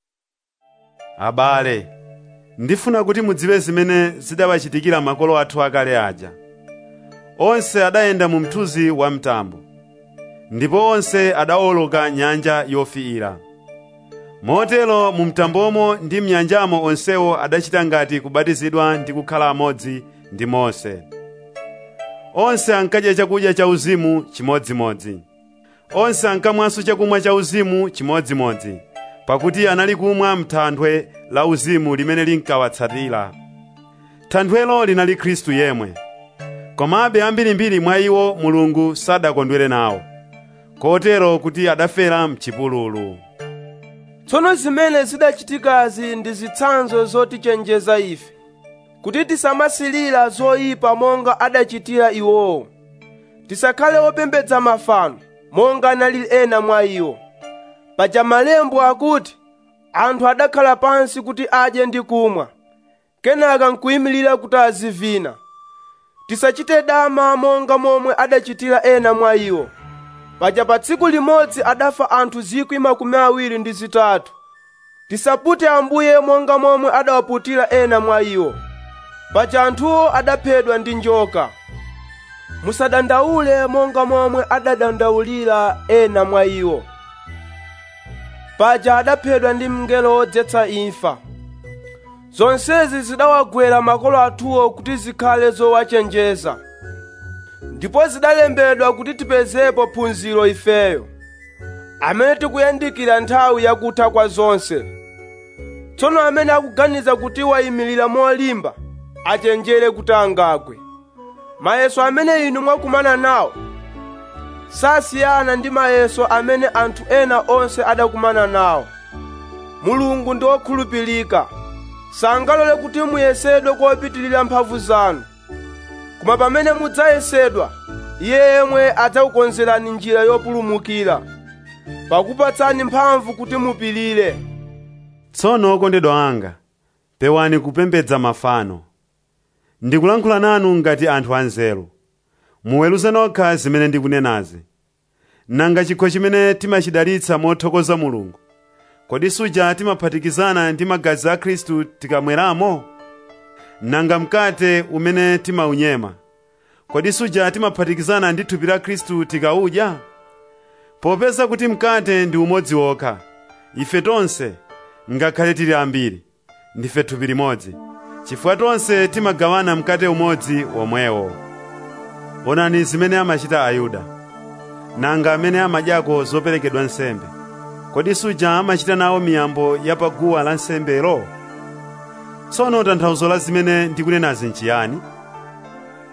abale ndifuna kuti mudziwe zimene zidawachitikira makolo athu akale aja onse adayenda mu mthunzi wa mtambo ndipo onse adawoloka nyanja yofiira motero mu mtambomo ndi mnyanjamo onsewo adachita ngati kubatizidwa ndi kukhala amodzi ndi mose onse ankadya chakudya cha uzimu chimodzimodzi onse ankamwanso chakumwa cha uzimu chimodzimodzi pakuti anali kumwa m'thanthwe la uzimu limene linkawatsatira thanthwelo linali khristu yemwe komabe ambirimbiri mwa iwo mulungu sadakondwere nawo kotero kuti adafera mchipululu tsono zimene zidachitikazi ndi zitsanzo zotichenjeza ife kuti tisamasilira zoyipa monga adachitira iwowo tisakhale opembedza mafano monga anali ena mwa iwo paja malembo akuti anthu adakhala pansi kuti adye ndi kumwa kenaka nkuyimirira kuti azivina tisachite dama monga momwe adachitira ena mwa iwo paja pa tsiku limodzi adafa anthu zikwi makumi awiri ndi zitatu tisapute ambuye monga momwe adawaputira ena mwa iwo paja anthuwo adaphedwa ndi njoka musadandaule monga momwe adadandaulira ena mwa iwo paja adaphedwa ndi mngelo wodzetsa imfa zonsezi zidawagwera makolo athuwo kuti zikhale zowachenjeza ndipo zidalembedwa kuti tipezepo phunziro ifeyo amene tikuyandikira nthawi yakutha kwa zonse tsono amene akuganiza kuti wayimirira molimba achenjere kuti angagwe mayeso amene inu mwakumana nawo sasiyana ndi mayeso amene anthu ena onse adakumana nawo mulungu ndi wokhulupirika sangalole kuti muyesedwe kopitirira mphamvu zanu koma pamene mudzayesedwa iye yemwe adzakukonzerani njira yopulumukira pakupatsani mphamvu kuti mupirire tsono okondedwa anga pewani kupembedza mafano ndikulankhula nanu ngati anthu anzeru muweruze nokha zimene ndikunenazi nanga chikho chimene timachidalitsa mothokoza mulungu kodi suja timaphatikizana ndi magazi a khristu tikamweramo nanga mkate umene timaunyema kodi suja timaphatikizana ndi thupi la khristu tikawudya popeza kuti mkate ndi umodzi wokha ife tonse ngakhale tili ambiri ndife thupi limodzi chifukwa tonse timagawana mkate umodzi womwewo onani zimene amachita ayuda nanga amene amadyako zoperekedwa nsembe kodi suja amachita nawo miyambo ya paguwa la nsembelo tsono tanthauzo la zimene ndikunenazi nchiyani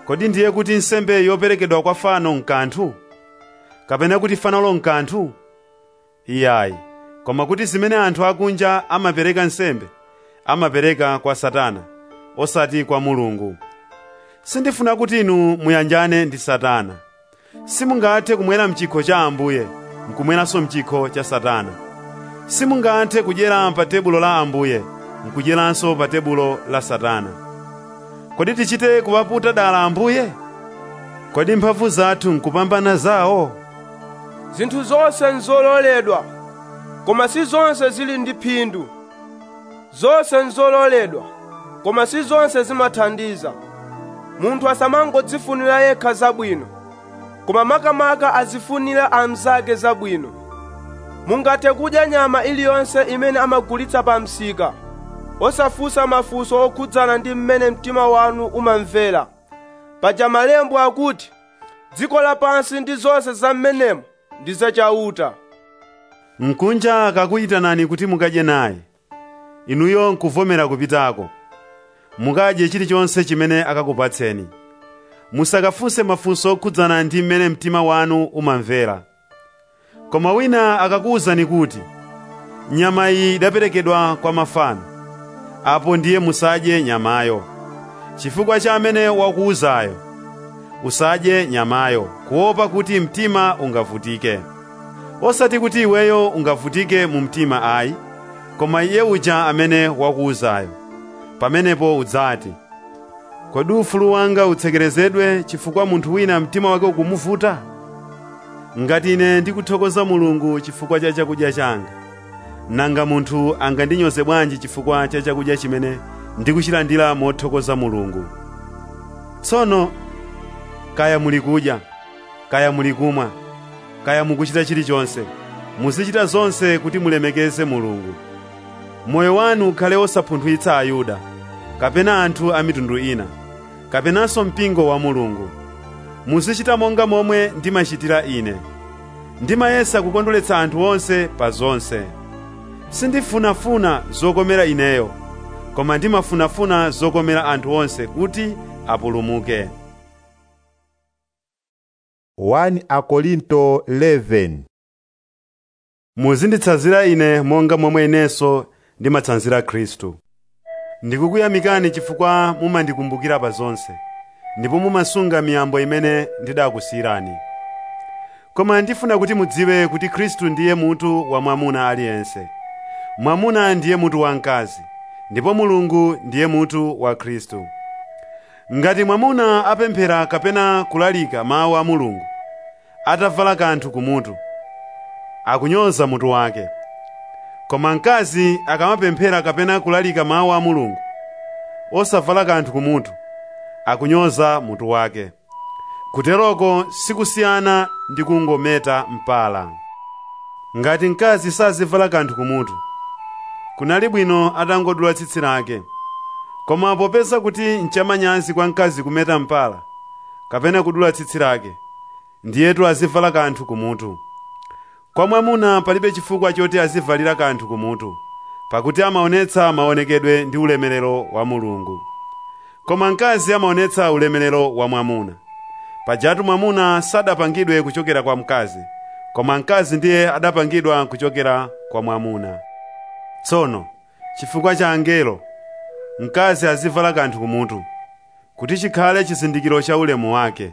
kodi ndiye kuti nsembe yoperekedwa kwa fano nkanthu kapena kuti fanolo nkanthu iyayi koma kuti zimene anthu akunja amapereka nsembe amapereka kwa satana osati kwa mulungu sindifuna kuti inu muyanjane ndi satana simungathe kumwera mchikho cha ambuye nkumweranso mchikho cha satana simungathe kudyera pa tebulo la ambuye nkudyeranso pa tebulo la satana kodi tichite kuwaputa dala ambuye kodi mphamvu zathu nkupambana zawo zinthu zonse nzololedwa koma si zonse zili ndi phindu zonse nzololedwa koma si zonse zimathandiza munthu asamangodzifunira yekha zabwino koma makamaka azifunira amzake zabwino mungathe kudya nyama iliyonse imene amagulitsa pa msika osafunsa mafunso okhudzana ndi mmene mtima wanu umamvera paja malembo akuti dziko lapansi ndi zonse za mmenemo ndi zachauta mkunja akakuyitanani kuti mukadye naye inuyo nkuvomera kupitako mukadye chilichonse chimene akakupatseni musakafunse mafunso okhudzana ndi mmene mtima wanu umamvera koma wina akakuwuzani kuti nyama iyi idaperekedwa kwa mafano apo ndiye musadye nyamayo chifukwa cha amene wakuwuzayo usadye nyamayo kuopa kuti mtima ungavutike osati kuti iweyo ungavutike mu mtima ayi koma iye uja amene wakuwuzayo pamenepo udzati kodi ufulu wanga utsekerezedwe chifukwa munthu wina mtima wake ukumuvuta ngati ine ndikuthokoza mulungu chifukwa cha chakudya changa nanga munthu angandinyoze bwanji chifukwa cha chakudya chimene ndikuchilandira mothokoza mulungu tsono kaya muli kudya kaya muli kumwa kaya mukuchita chilichonse muzichita zonse kuti mulemekeze mulungu moyo wanu ukhale osapunthwitsa ayuda kapena anthu a mitundu ina kapenanso mpingo wa mulungu muzichita monga momwe ndimachitira ine ndimayesa kukondweretsa anthu onse pa zonse sindifunafuna zokomera ineyo koma ndimafunafuna zokomera anthu onse kuti apulumuke 1 Akorinto 11 muzinditsanzira ine monga momwe inenso ndimatsanzira khristu ndikukuyamikani chifukwa mumandikumbukira pa zonse ndipo mumasunga miyambo imene ndidakusiyirani koma ndifuna kuti mudziwe kuti khristu ndiye mutu wa mwamuna aliyense mwamuna ndiye mutu wa mkazi ndipo mulungu ndiye mutu wa khristu ngati mwamuna apemphera kapena kulalika mawu a mulungu atavala kanthu kumutu akunyoza mutu wake koma mkazi akamapemphera kapena kulalika mawu a mulungu osavala kanthu kumutu akunyoza mutu wake kuteroko sikusiyana ndi kungometa mpala ngati mkazi sazivala kanthu kumutu kunali bwino atangodula tsitsi lake koma popeza kuti nchamanyazi kwa mkazi kumeta mpala kapena kudula tsitsi lake ndiyetu azivala kanthu kumutu kwa mwamuna palibe chifukwa choti azivalira kanthu kumutu pakuti amaonetsa maonekedwe ndi ulemerero wa mulungu koma mkazi amaonetsa ulemerero wa mwamuna pajatu mwamuna sadapangidwe kuchokera kwa mkazi koma mkazi ndiye adapangidwa kuchokera kwa mwamuna tsono chifukwa cha angelo mkazi azivala kanthu kumutu kuti chikhale chizindikiro cha ulemu wake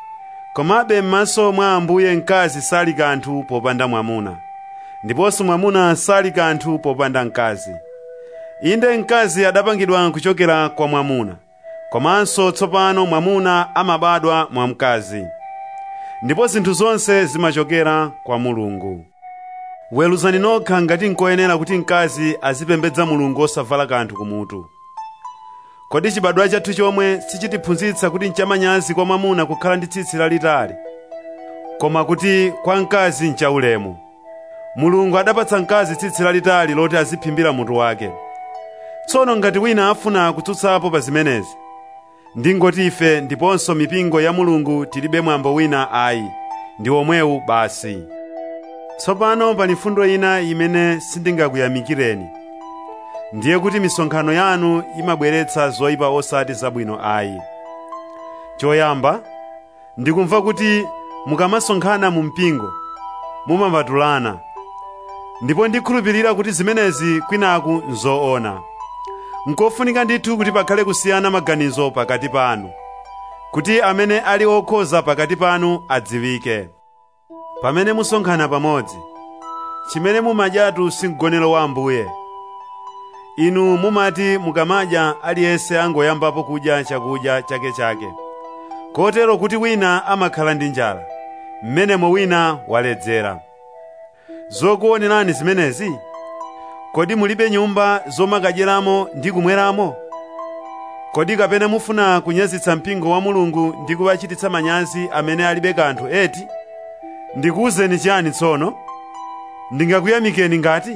komabe m'maso mwa ambuye mkazi sali kanthu popanda mwamuna ndiponso mwamuna sali kanthu popanda mkazi inde mkazi adapangidwa kuchokera kwa mwamuna komanso tsopano mwamuna amabadwa mwa mkazi ndipo zinthu zonse zimachokera kwa mulungu weruzani nokha ngati nkoyenera kuti mkazi azipembedza mulungu osavala kanthu kumutu kodi chibadwa chathu chomwe sichitiphunzitsa kuti nchamanyazi kwa mwamuna kukhala ndi tsitsi lalitali koma kuti kwa mkazi nchaulemu mulungu adapatsa mkazi tsitsi lalitali loti aziphimbira mutu wake tsono ngati wina afuna kutsutsapo pa zimenezi ndingoti ife ndiponso mipingo ya mulungu tilibe mwambo wina ayi ndi omwewu basi tsopano pali fundo ina imene sindingakuyamikireni ndiye kuti misonkhano yanu imabweretsa zoyipa osati zabwino ayi choyamba ndikumva kuti mukamasonkhana mu mpingo mumapatulana ndipo ndikhulupirira kuti zimenezi kwinaku nzoona nkofunika ndithu kuti pakhale kusiyana maganizo pakati panu kuti amene ali okhoza pakati panu adziwike pamene musonkhana pamodzi chimene mumadyatu si mgonero wa ambuye inu mumati mukamadya aliyense angoyambapo kudya chakudya chakechake kotero kuti wina amakhala ndi njala mmenemo wina waledzera zokuonerani zimenezi kodi mulibe nyumba zomakadyeramo ndi kumweramo kodi kapena mufuna kunyazitsa mpingo wa mulungu ndi kuwachititsa manyazi amene alibe kanthu eti ndikuwuzeni chiyani tsono ndingakuyamikeni ngati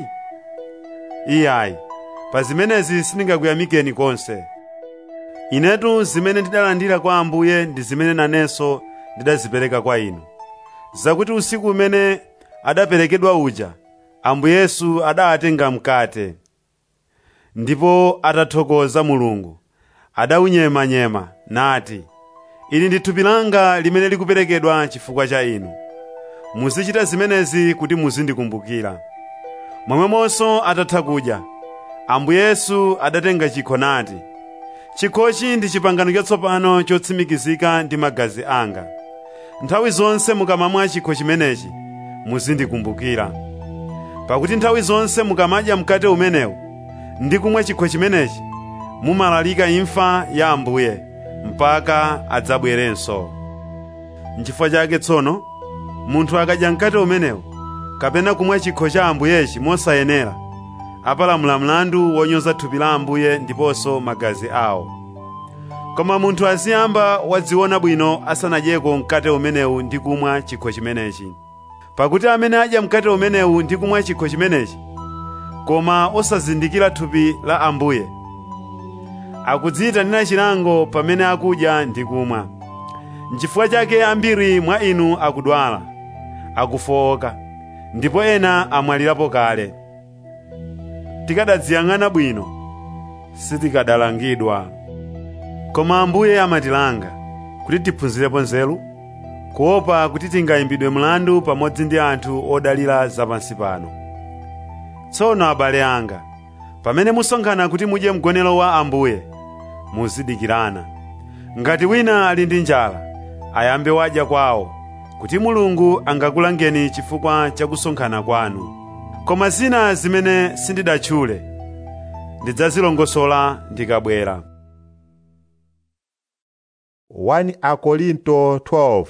iyayi pa zimenezi sindingakuyamikeni konse inetu zimene ndidalandira kwa ambuye ndi zimene nanenso ndidazipereka kwa inu zakuti usiku umene adaperekedwa uja ambuye yesu adatenga mkate ndipo atathokoza mulungu adaunyemanyema nati ili ndi thupi langa limene likuperekedwa chifukwa cha inu muzichita zimenezi kuti muzindikumbukira momwemonso atatha kudya ambuye yesu adatenga chikho nati chikhochi ndi chipangano chatsopano chotsimikizika ndi magazi anga nthawi zonse mukamamwa chikho chimenechi muzindikumbukira pakuti nthawi zonse mukamadya mkate umenewu ndi kumwa chikho chimenechi mumalalika imfa ya ambuye mpaka adzabwerenso nchifukwa chake tsono munthu akadya mkate umenewu kapena kumwa chikho cha ambuyechi mosayenera apalamula mlandu wonyoza thupi la ambuye ndiponso magazi awo koma munthu aziyamba wadziona bwino asanadyeko mkate umenewu ndi kumwa chikho chimenechi pakuti amene adya mkate umenewu ndi kumwa chikho chimenechi koma osazindikira thupi la ambuye akudziyitanira chilango pamene akudya ndi kumwa nchifukwa chake ambiri mwa inu akudwala akufowoka ndipo ena amwalirapo kale tikadadziyang'ana bwino sitikadalangidwa koma ambuye amatilanga kuti tiphunzirepo nzeru kuopa kuti tingayimbidwe mlandu pamodzi ndi anthu odalira zapansi pano tsono abale anga pamene musonkhana kuti mudye mgonero wa ambuye muzidikirana ngati wina ali ndi njala ayambe wadya kwawo kuti mulungu angakulangeni chifukwa cha kusonkhana kwanu koma zina zimene sindidatchule ndidzazilongosola ndikabwera 1 Akorinto 12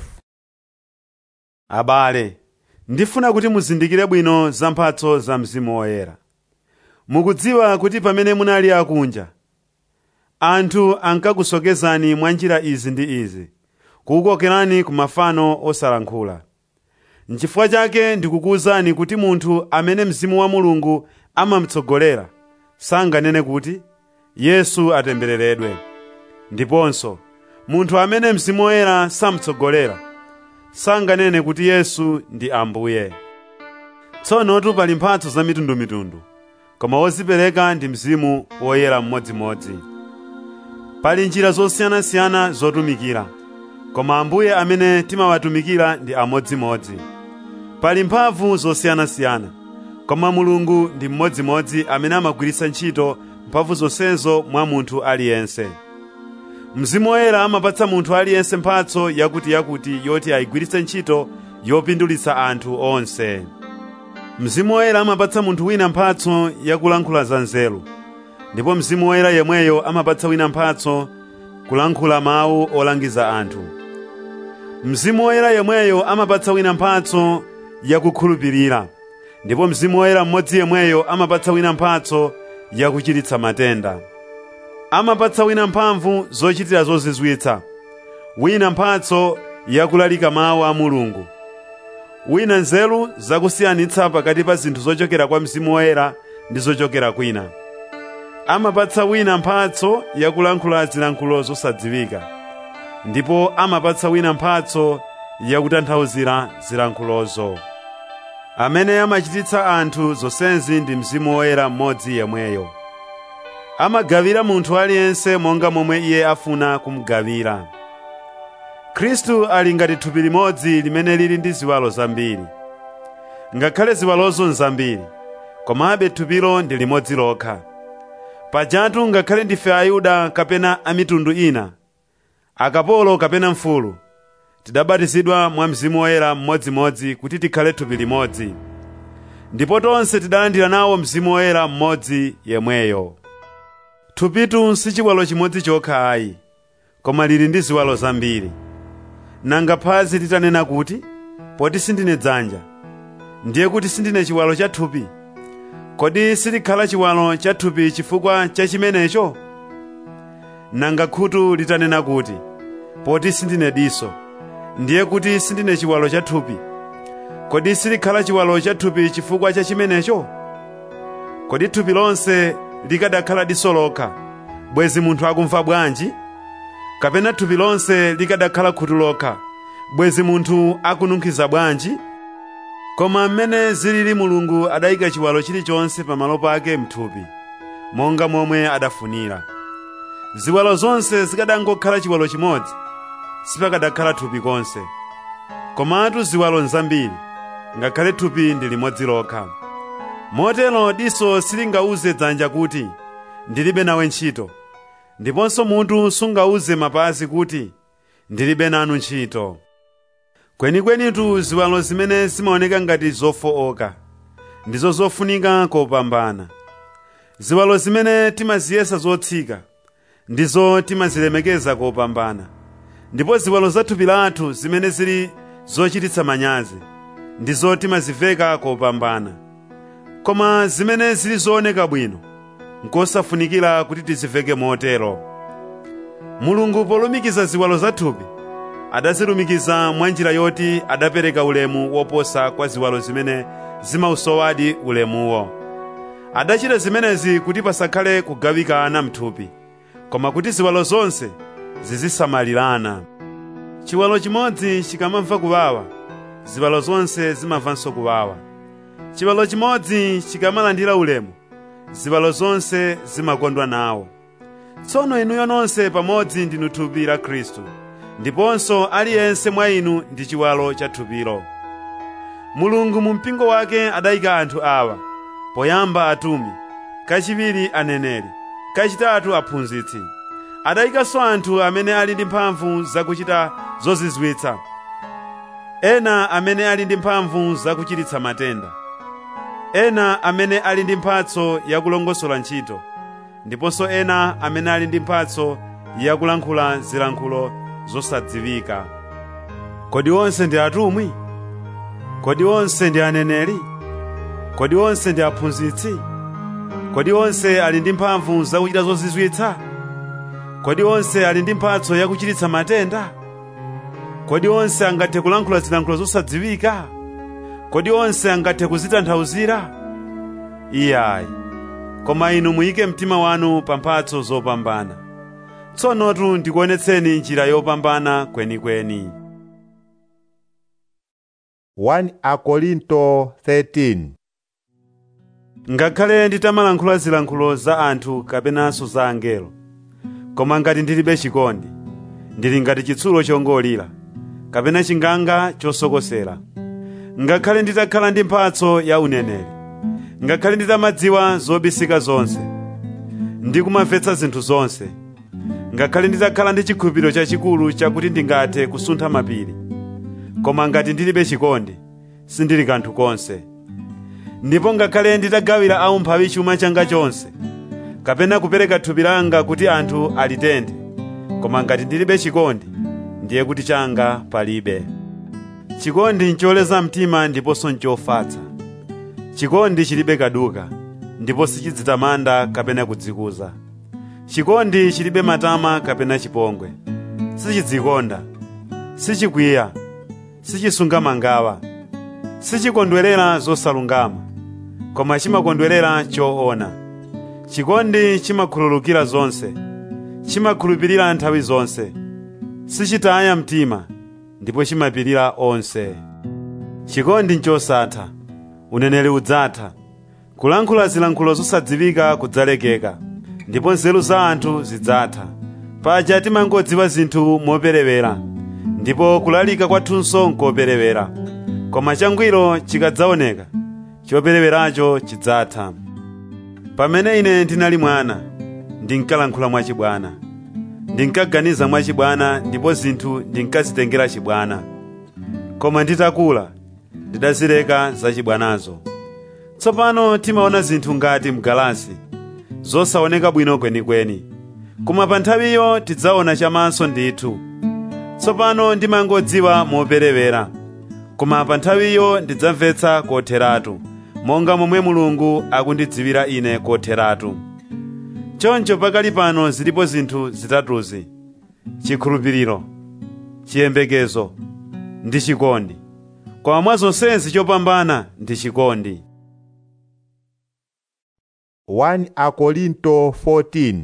abale ndifuna kuti muzindikire bwino za mphatso za mzimu woyera mukudziwa kuti pamene munali akunja anthu ankakusocheretsani mwa njira izi ndi izi kukukokerani ku mafano osalankhula nchifukwa chake ndikukuwuzani kuti munthu amene mzimu wa mulungu amamtsogolera sanganene kuti yesu atembereredwe ndiponso munthu amene mzimu woyera samtsogolera sanganene kuti yesu ndi ambuye tsonotu pali mphatso za mitundumitundu koma wozipereka ndi mzimu woyera mmodzimodzi pali njira zosiyanasiyana zotumikira koma ambuye amene timawatumikira ndi amodzimodzi pali mphamvu zosiyanasiyana koma mulungu ndi mmodzimodzi amene amagwiritsa ntchito mphamvu zonsezo mwa munthu aliyense mzimu woyera amapatsa munthu aliyense mphatso yakutiyakuti yoti ayigwiritse ntchito yopindulitsa anthu onse mzimu woyera amapatsa munthu wina mphatso yakulankhula za nzeru ndipo mzimu woyera yemweyo amapatsa wina mphatso kulankhula mawu olangiza anthu mzimu woyera yemweyo amapatsa wina mphatso yakukhulupirira ndipo mzimu woyera mmodzi yemweyo amapatsa wina mphatso yakuchiritsa matenda amapatsa wina mphamvu zochitira zozizwitsa wina mphatso yakulalika mawu a mulungu wina nzeru zakusiyanitsa pakati pa zinthu zochokera kwa mzimu woyera ndi zochokera kwina amapatsa wina mphatso yakulankhula zilankhulo zosadziwika ndipo amapatsa wina mphatso yakutanthauzira zilankhulozo amene amachititsa anthu zonsezi ndi mzimu woyera mmodzi yemweyo amagawira munthu aliyense monga momwe iye afuna kumugawira khristu ali ngati thupi limodzi limene lili ndi ziwalo zambiri ngakhale ziwalozo nzambiri komabe thupilo ndi limodzi lokha pajatu ngakhale ndife ayuda kapena a mitundu ina akapolo kapena mfulu tidabatizidwa mwa mzimu woyera mmodzimodzi kuti tikhale thupi limodzi ndipo tonse tidalandira nawo mzimu woyera mmodzi yemweyo thupitu si chiwalo chimodzi chokha ayi koma lili ndi ziwalo zambiri nanga phazi litanena kuti poti sindine dzanja ndiye kuti sindine chiwalo cha thupi kodi silikhala chiwalo cha thupi chifukwa cha chimenecho nanga khutu litanena kuti poti sindine diso ndiye kuti sindine chiwalo cha thupi kodi silikhala chiwalo cha thupi chifukwa cha chimenecho kodi thupi lonse likadakhala diso lokha bwezi munthu akumva bwanji kapena thupi lonse likadakhala khutu lokha bwezi munthu akununkhiza bwanji koma mmene zilili mulungu adayika chiwalo chilichonse pamalo pake mthupi monga momwe adafunira ziwalo zonse zikadangokhala chiwalo chimodzi sipakadakhala thupi konse komatu ziwalo nzambiri ngakhale thupi ndi limodzi lokha motero diso silingauze dzanja kuti ndilibe nawe ntchito ndiponso mutu sungauze mapazi kuti ndilibe nanu ntchito kwenikwenitu ziwalo zimene zimaoneka ngati zofooka ndizo zofunika kopambana ziwalo zimene timaziyesa zotsika ndizo timazilemekeza kopambana ndipo ziwalo za thupi lathu zimene zili zochititsa manyazi ndizo timaziveka kopambana koma zimene zili zooneka bwino nkosafunikira kuti tiziveke motero mulungu polumikiza ziwalo za thupi adazilumikiza mwa njira yoti adapereka ulemu woposa kwa ziwalo zimene zimausowadi ulemuwo adachita zimenezi kuti pasakhale kugawikana mthupi koma kuti ziwalo zonse zizisamalirana chiwalo chimodzi chikamamva kuwawa ziwalo zonse zimamvanso kuwawa chiwalo chimodzi chikamalandira ulemu ziwalo zonse zimakondwa nawo tsono inuyo nonse pamodzi ndinu thupi la khristu ndiponso aliyense mwa inu ndi chiwalo cha thupilo mulungu mu mpingo wake adayika anthu awa poyamba atumwi kachiwiri aneneri kachitatu aphunzitsi adayikanso anthu amene ali ndi mphamvu zakuchita zozizwitsa ena amene ali ndi mphamvu zakuchiritsa matenda ena amene ali ndi mphatso yakulongosola ntchito ndiponso ena amene ali ndi mphatso yakulankhula zilankhulo zosadziwika kodi onse ndi atumwi kodi onse ndi aneneri kodi onse ndi aphunzitsi kodi onse ali ndi mphamvu zakuchita zozizwitsa kodi onse ali ndi mphatso yakuchiritsa matenda kodi onse angathe kulankhula zilankhulo zosadziwika kodi onse angathe kuzitanthauzira iyayi koma inu muyike mtima wanu pa mphatso zopambana tsonotu ndikuonetseni njira yopambana kwenikweni 1 Akorinto 13 ngakhale nditamalankhula zilankhulo za anthu kapenanso za angelo koma ngati ndilibe chikondi ndili ngati chitsulo chongolira kapena chinganga chosokosera ngakhale nditakhala ndi mphatso ya uneneri ngakhale nditamadziwa zobisika zonse ndikumamvetsa zinthu zonse ngakhale nditakhala ndi chikhulupiriro chachikulu chakuti ndingathe kusuntha mapiri koma ngati ndilibe chikondi sindili kanthu konse ndipo ngakhale nditagawira aumphawi chuma changa chonse kapena kupereka thupi langa kuti anthu alitenthe koma ngati ndilibe chikondi ndiye kuti changa palibe chikondi ncholeza mtima ndiponso nchofatsa chikondi chilibe kaduka ndipo sichidzitamanda kapena kudzikuza chikondi chilibe matama kapena chipongwe sichidzikonda sichikwiya sichisunga mangawa sichikondwerera zosalungama koma chimakondwerera choona chikondi chimakhululukira zonse chimakhulupirira nthawi zonse sichitaya mtima ndipo chimapirira onse chikondi nchosatha uneneri udzatha kulankhula zilankhulo zosadziwika kudzalekeka ndipo nzeru za anthu zidzatha paja timangodziwa zinthu moperewera ndipo kulalika kwathunso nkoperewera koma changwiro chikadzaoneka chopereweracho chidzatha pamene ine ndinali mwana ndinkalankhula mwachibwana ndinkaganiza mwachibwana ndipo zinthu ndinkazitengera chibwana koma nditakula ndidazileka zachibwanazo tsopano timaona zinthu ngati mgalasi zosaoneka bwino kwenikweni koma pa nthawiyo tidzaona chamaso ndithu tsopano ndimangodziwa moperewera koma pa nthawiyo ndidzamvetsa kotheratu monga momwe mulungu akundidziwira ine kotheratu choncho pakali pano zilipo zinthu zitatuzi chikhulupiriro chiyembekezo ndi chikondi koma mwa zonsezi chopambana ndi chikondi 1 Akorinto 14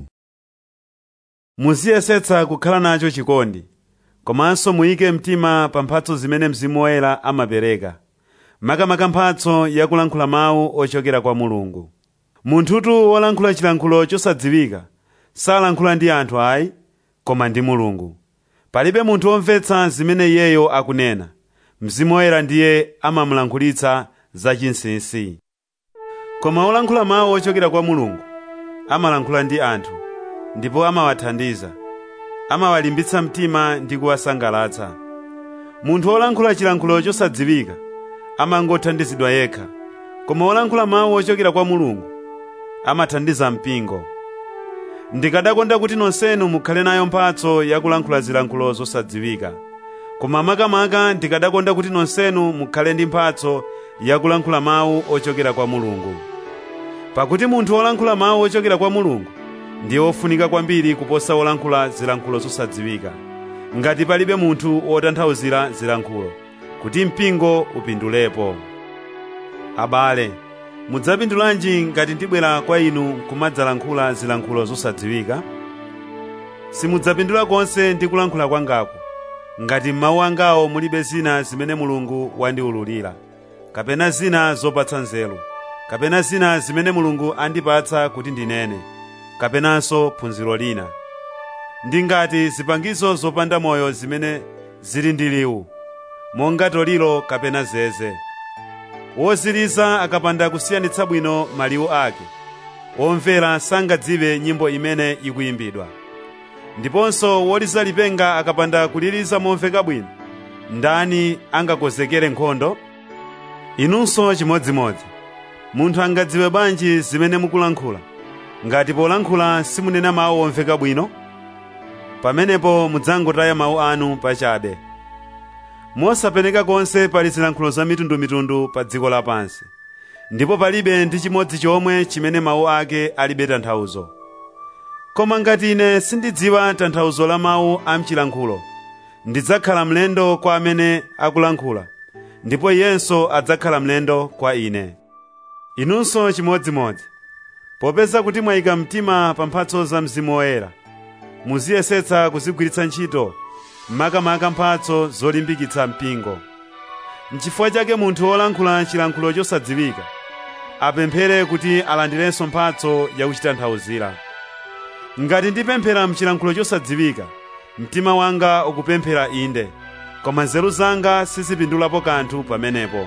muziyesetsa kukhala nacho chikondi komanso muyike mtima pa mphatso zimene mzimu woyera amapereka makamaka mphatso yakulankhula mawu ochokera kwa mulungu munthutu wolankhula chilankhulo chosadziwika salankhula ndi anthu ayi koma ndi mulungu palibe munthu womvetsa zimene iyeyo akunena mzimu woyera ndiye amamulankhulitsa zachinsinsi koma wolankhula mawu ochokera kwa mulungu amalankhula ndi anthu ndipo amawathandiza amawalimbitsa mtima ndi kuwasangalatsa munthu wolankhula chilankhulo chosadziwika amangothandizidwa yekha koma wolankhula mawu ochokera kwa mulungu amathandiza mpingo ndikadakonda kuti nonsenu mukhale nayo mphatso yakulankhula zilankhulo zosadziwika koma makamaka ndikadakonda kuti nonsenu mukhale ndi mphatso yakulankhula mawu ochokera kwa mulungu pakuti munthu wolankhula mawu ochokera kwa mulungu ndiye wofunika kwambiri kuposa wolankhula zilankhulo zosadziwika ngati palibe munthu wotanthauzira zilankhulo kuti mpingo upindulepo abale mudzapindulanji ngati ndibwera kwa inu kumadzalankhula zilankhulo zosadziwika simudzapindula konse ndi kulankhula kwangako ngati m'mawu angawo mulibe zina zimene mulungu wandiwululira kapena zina zopatsa nzeru kapena zina zimene mulungu andipatsa kuti ndinene kapenanso phunziro lina ndi ngati zipangizo zopanda moyo zimene zili ndi liwu monga toliro kapena zeze woziliza akapanda kusiyanitsa bwino maliwu ake womvera sangadziwe nyimbo imene ikuyimbidwa ndiponso woliza lipenga akapanda kuliliza momveka bwino ndani angakonzekere nkhondo inunso chimodzimodzi munthu angadziwe bwanji zimene mukulankhula ngati polankhula simunena mawu omveka bwino pamenepo mudzangotaya mawu anu pachabe mosapeneka konse pali zilankhulo za mitundumitundu pa dziko lapansi ndipo palibe ndi chimodzi chomwe chimene mawu ake alibe tanthauzo koma ngati ine sindidziwa tanthauzo la mawu a mchilankhulo ndidzakhala mlendo kwa amene akulankhula ndipo iyenso adzakhala mlendo kwa ine inunso chimodzimodzi popeza kuti mwayika mtima pa mphatso za mzimu woyera muziyesetsa kuzigwiritsa ntchito makamaka mphatso zolimbikitsa mpingo nchifukwa chake munthu wolankhula chilankhulo chosadziwika apemphere kuti alandirenso mphatso yakuchitanthauzira ngati ndipemphera mchilankhulo chosadziwika mtima wanga ukupemphera inde koma nzeru zanga sizipindulapo kanthu pamenepo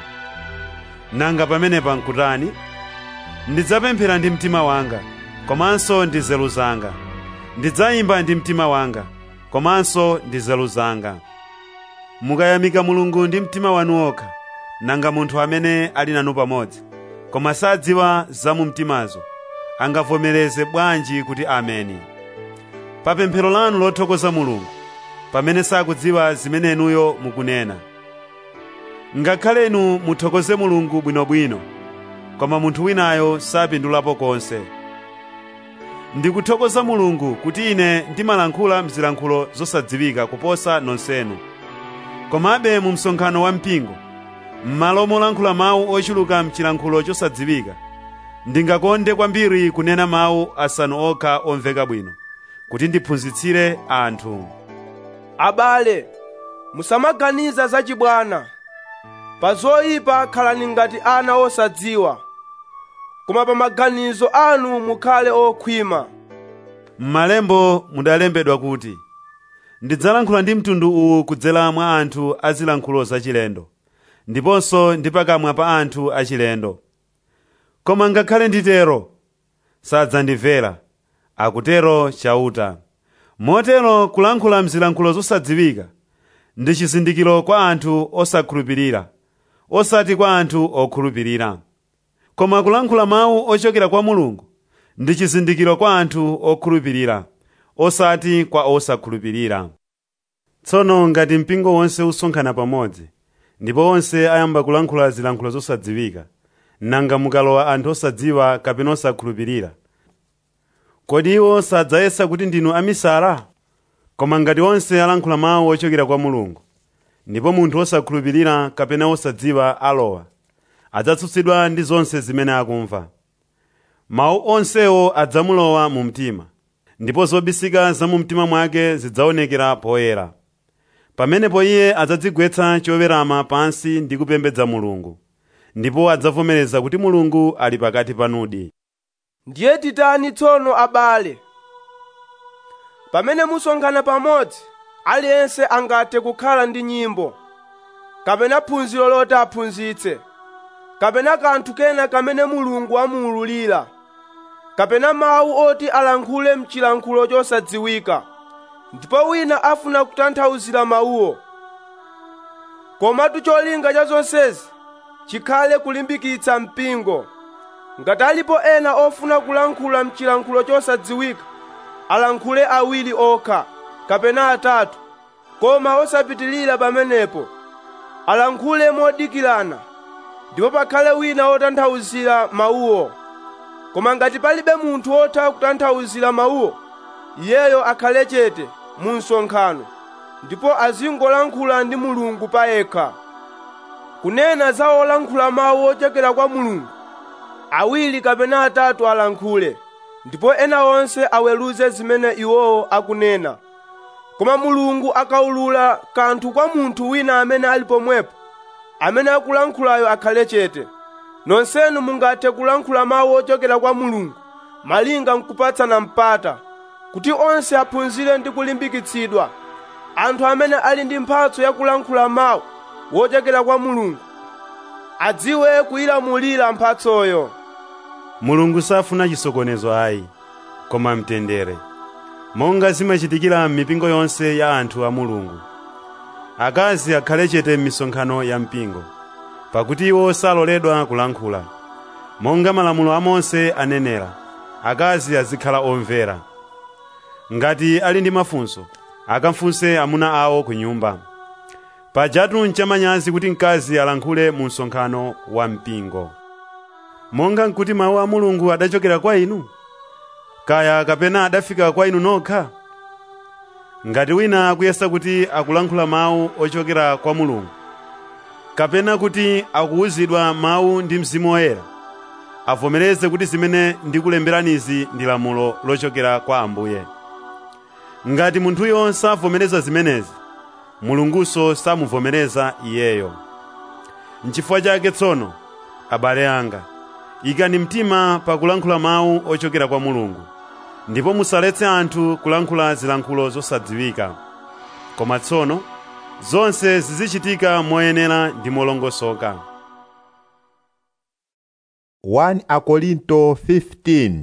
nanga pamenepa nkutani ndidzapemphera ndi mtima wanga komanso ndi nzeru zanga ndidzayimba ndi mtima wanga komanso ndi nzeru zanga mukayamika mulungu ndi mtima wanu wokha nanga munthu amene ali nanu pamodzi koma sadziwa za mu mtimazo angavomereze bwanji kuti ameni pa pemphero lanu lothokoza mulungu pamene sakudziwa zimene inuyo mukunena ngakhale inu muthokoze mulungu bwinobwino koma munthu winayo sapindulapo konse ndikuthokoza mulungu kuti ine ndimalankhula mzilankhulo zosadziwika kuposa nonsenu komabe mu msonkhano wa mpingo m'malo molankhula mawu ochuluka mchilankhulo chosadziwika ndingakonde kwambiri kunena mawu asanu okha omveka bwino kuti ndiphunzitsire anthu abale musamaganiza zachibwana pa zoyipa khalani ngati ana osadziwa koma pa maganizo anu mukhale okhwima m'malembo mudalembedwa kuti ndidzalankhula ndi mtundu uwu kudzera mwa anthu azilankhulo zachilendo ndiponso ndi pakamwa pa anthu achilendo koma ngakhale nditero sadzandimvera akutero chauta motero kulankhula mzilankhulo zosadziwika ndi chizindikiro kwa anthu osakhulupirira osati kwa anthu okhulupirira koma kulankhula mawu ochokera kwa mulungu ndi chizindikiro kwa anthu okhulupirira osati kwa osakhulupirira tsono ngati mpingo wonse usonkhana pamodzi ndipo onse ayamba kulankhula zilankhulo zosadziwika nanga mukalowa anthu osadziwa kapena osakhulupirira kodi iwo sadzayesa kuti ndinu amisala koma ngati onse alankhula mawu ochokera kwa mulungu ndipo munthu osakhulupirira kapena osadziwa alowa adzatsutsidwa ndi zonse zimene akumva mawu onsewo adzamulowa mu mtima ndipo zobisika za mu mtima mwake zidzaonekera poyera pamenepo iye adzadzigwetsa chowerama pansi ndi kupembedza mulungu ndipo adzavomereza kuti mulungu ali pakati panudi ndiye titani tsono abale pamene musonkhana pamodzi aliyense angathe kukhala ndi nyimbo kapena phunziro loti aphunzitse kapena kanthu kena kamene mulungu amuwululira kapena mawu oti alankhule mchilankhulo chosadziwika ndipo wina afuna kutanthauzira mawuwo komatu cholinga cha zonsezi chikhale kulimbikitsa mpingo ngati alipo ena ofuna kulankhula mchilankhulo chosadziwika alankhule awiri okha kapena atatu koma osapitilira pamenepo alankhule modikirana ndipo pakhale wina wotanthauzira mawuwo koma ngati palibe munthu wotha kutanthauzira mawuwo iyeyo akhale chete mu msonkhano ndipo azingolankhula ndi mulungu payekha kunena za olankhula mawu ochokera kwa mulungu awiri kapena atatu alankhule ndipo ena onse aweruze zimene iwowo akunena koma mulungu akaulula kanthu kwa munthu wina amene ali pomwepo amene akulankhulayo akhale chete nonsenu mungathe kulankhula mawu ochokera kwa mulungu malinga mkupatsana mpata kuti onse aphunzire ndi kulimbikitsidwa anthu amene ali ndi mphatso yakulankhula mawu wochokera kwa mulungu adziwe kuyilamulira mphatsoyo mulungu safuna chisokonezo ayi koma mtendere monga zimachitikira m'mipingo yonse ya anthu a mulungu akazi akhale chete m'misonkhano ya mpingo pakuti iwo saloledwa kulankhula monga malamulo a mose anenera akazi azikhala omvera ngati ali ndi mafunso akafunse amuna awo ku nyumba pajatu nchamanyazi kuti mkazi alankhule mu msonkhano wa mpingo monga nkuti mawu a mulungu adachokera kwa inu kaya kapena adafika kwa inu nokha ngati wina akuyesa kuti akulankhula mawu ochokera kwa mulungu kapena kuti akuwuzidwa mawu ndi mzimu woyera avomereze kuti zimene ndikulemberanizi ndi lamulo lochokera kwa ambuye ngati munthuyo savomereza zimenezi mulungunso samuvomereza iyeyo nchifukwa chake tsono abale anga ikani mtima pakulankhula mawu ochokera kwa mulungu ndipo musaletse anthu kulankhula zilankhulo zosadziwika koma tsono zonse zizichitika moyenera ndi molongosoka 1 Akorinto 15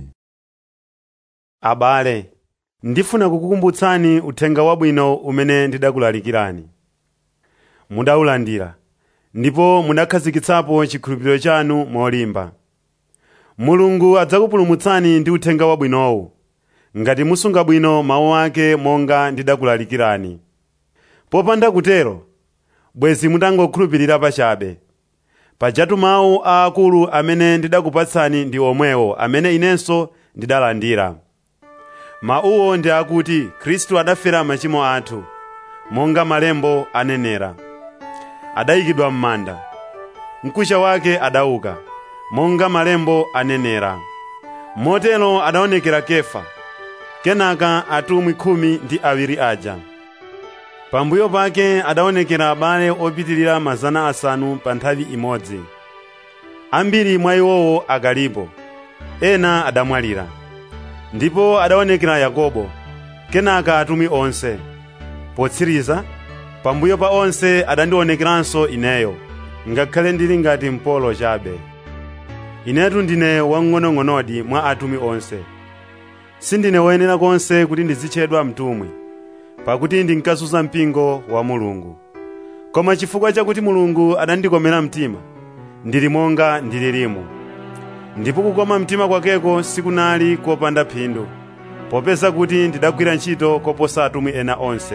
abale ndifuna kukukumbutsani uthenga wabwino umene ndidakulalikirani mudawulandira ndipo mudakhazikitsapo chikhulupiriro chanu molimba mulungu adzakupulumutsani ndi uthenga wabwinowu ngati musunga bwino mawu ake monga ndidakulalikirani popanda kutero bwezi mutangokhulupirira pachabe pajatu mawu aakulu amene ndidakupatsani ndi omwewo amene inenso ndidalandira mawuwo ndi akuti khristu adafera machimo athu monga malembo anenera adayikidwa m'manda mkucha wake adauka monga malembo anenera motero adaonekera kefa kenaka atumwi khumi ndi awiri aja pambuyo pake adaonekera abale opitirira mazana asanu pa nthawi imodzi ambiri mwa iwowo akalipo ena adamwalira ndipo adaonekera yakobo kenaka atumwi onse potsiriza pambuyo pa onse adandionekeranso ineyo ngakhale ndili ngati mpolo chabe inetu ndine wang'onong'onodi mwa atumwi onse sindine woyenera konse kuti ndizitchedwa mtumwi pakuti ndinkazunza mpingo wa mulungu koma chifukwa chakuti mulungu adandikomera mtima ndili monga ndililimu ndipo kukoma mtima kwakeko sikunali kopanda phindu popeza kuti ndidagwira ntchito koposa atumwi ena onse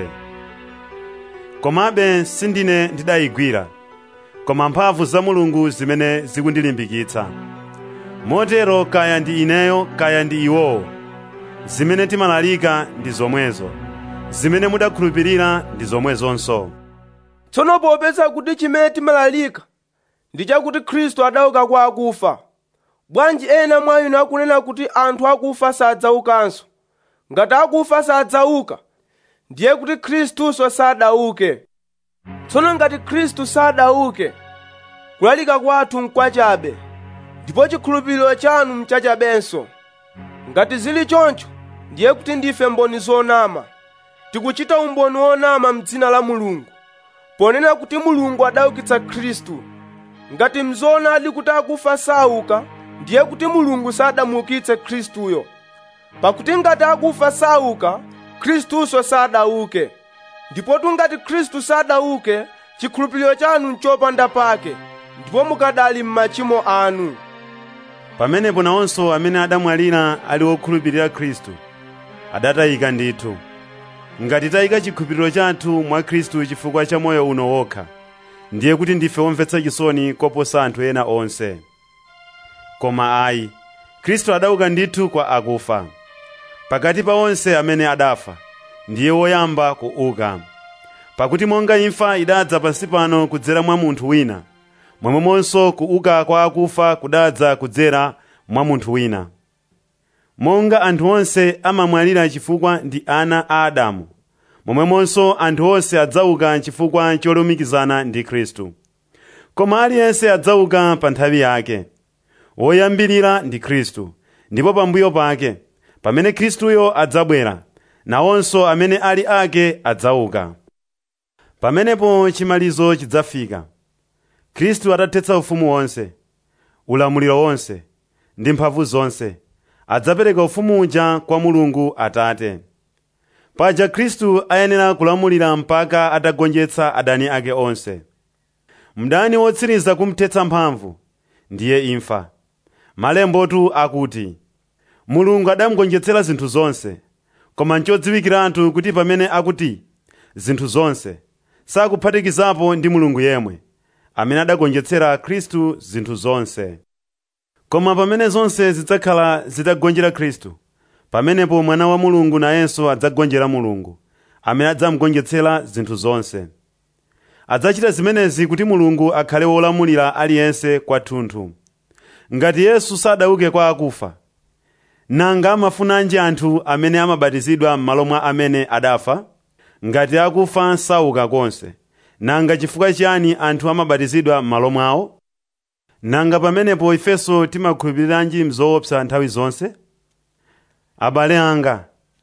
komabe sindine ndidayigwira koma mphamvu za mulungu zimene zikundilimbikitsa motero kaya ndi ineyo kaya ndi iwowo zimene timalalika ndi zomwezo zimene mudakhulupirira ndi zomwezonso tsono popeza kuti chimene timalalika ndi chakuti khristu adauka kwa akufa bwanji ena mwa inu akunena kuti anthu akufa sadzaukanso ngati akufa sadzauka ndiye kuti khristuso sadauke tsono ngati khristu sadauke kulalika kwathu nkwachabe ndipo chikhulupiriro chanu mchachabenso ngati zili choncho ndiye kuti ndife mboni zonama tikuchita umboni wonama m'dzina la mulungu ponena kuti mulungu adaukitsa khristu ngati mzoonadi kuti akufa sauka ndiye kuti mulungu sadamuukitse khristuyo pakuti ngati akufa sauka khristuso sadauke ndipotu ngati khristu sadauke chikhulupiriro chanu nchopanda pake ndipo mukadali m'machimo anu pamenepo nawonso amene adamwalira ali wokhulupirira khristu adatayika ndithu ngati tayika chikhulupiriro chathu mwa khristu chifukwa cha moyo uno wokha ndiye kuti ndife omvetsa chisoni koposa anthu ena onse koma ayi khristu adauka ndithu kwa akufa pakati pa onse amene adafa ndiye woyamba kuuka pakuti monga imfa idadza pansi pano kudzera mwa munthu wina momwemonso kuuka kwa akufa kudadza kudzera mwa munthu wina monga anthu onse amamwalira chifukwa ndi ana a adamu momwemonso anthu onse adzauka chifukwa cholumikizana ndi khristu koma aliyense adzauka pa nthawi yake woyambirira ndi khristu ndipo pambuyo pake pamene khristuyo adzabwera nawonso amene ali ake adzauka pamenepo chimalizo chidzafika khristu atathetsa ufumu wonse ulamuliro wonse ndi mphamvu zonse adzapereka ufumu uja kwa mulungu atate paja khristu ayenera kulamulira mpaka atagonjetsa adani ake onse mdani wotsiriza kumthetsa mphamvu ndiye imfa malembotu akuti mulungu adamugonjetsera zinthu zonse koma nchodziwikiratu kuti pamene akuti zinthu zonse sakuphatikizapo ndi mulungu yemwe amene adagonjetsera khristu zinthu zonse koma pamene zonse zidzakhala zitagonjera khristu pamenepo mwana wa mulungu nayenso adzagonjera mulungu amene adzamugonjetsera zinthu zonse adzachita zimenezi kuti mulungu akhale wolamulira aliyense kwathunthu ngati yesu sadauke kwa akufa nanga amafunanji anthu amene amabatizidwa m'malo mwa amene adafa ngati akufa sauka konse nanga chifukwa chiyani anthu amabatizidwa m'malo mwawo nanga pamenepo ifenso timakhulupiriranji mzoopsa nthawi zonse abale anga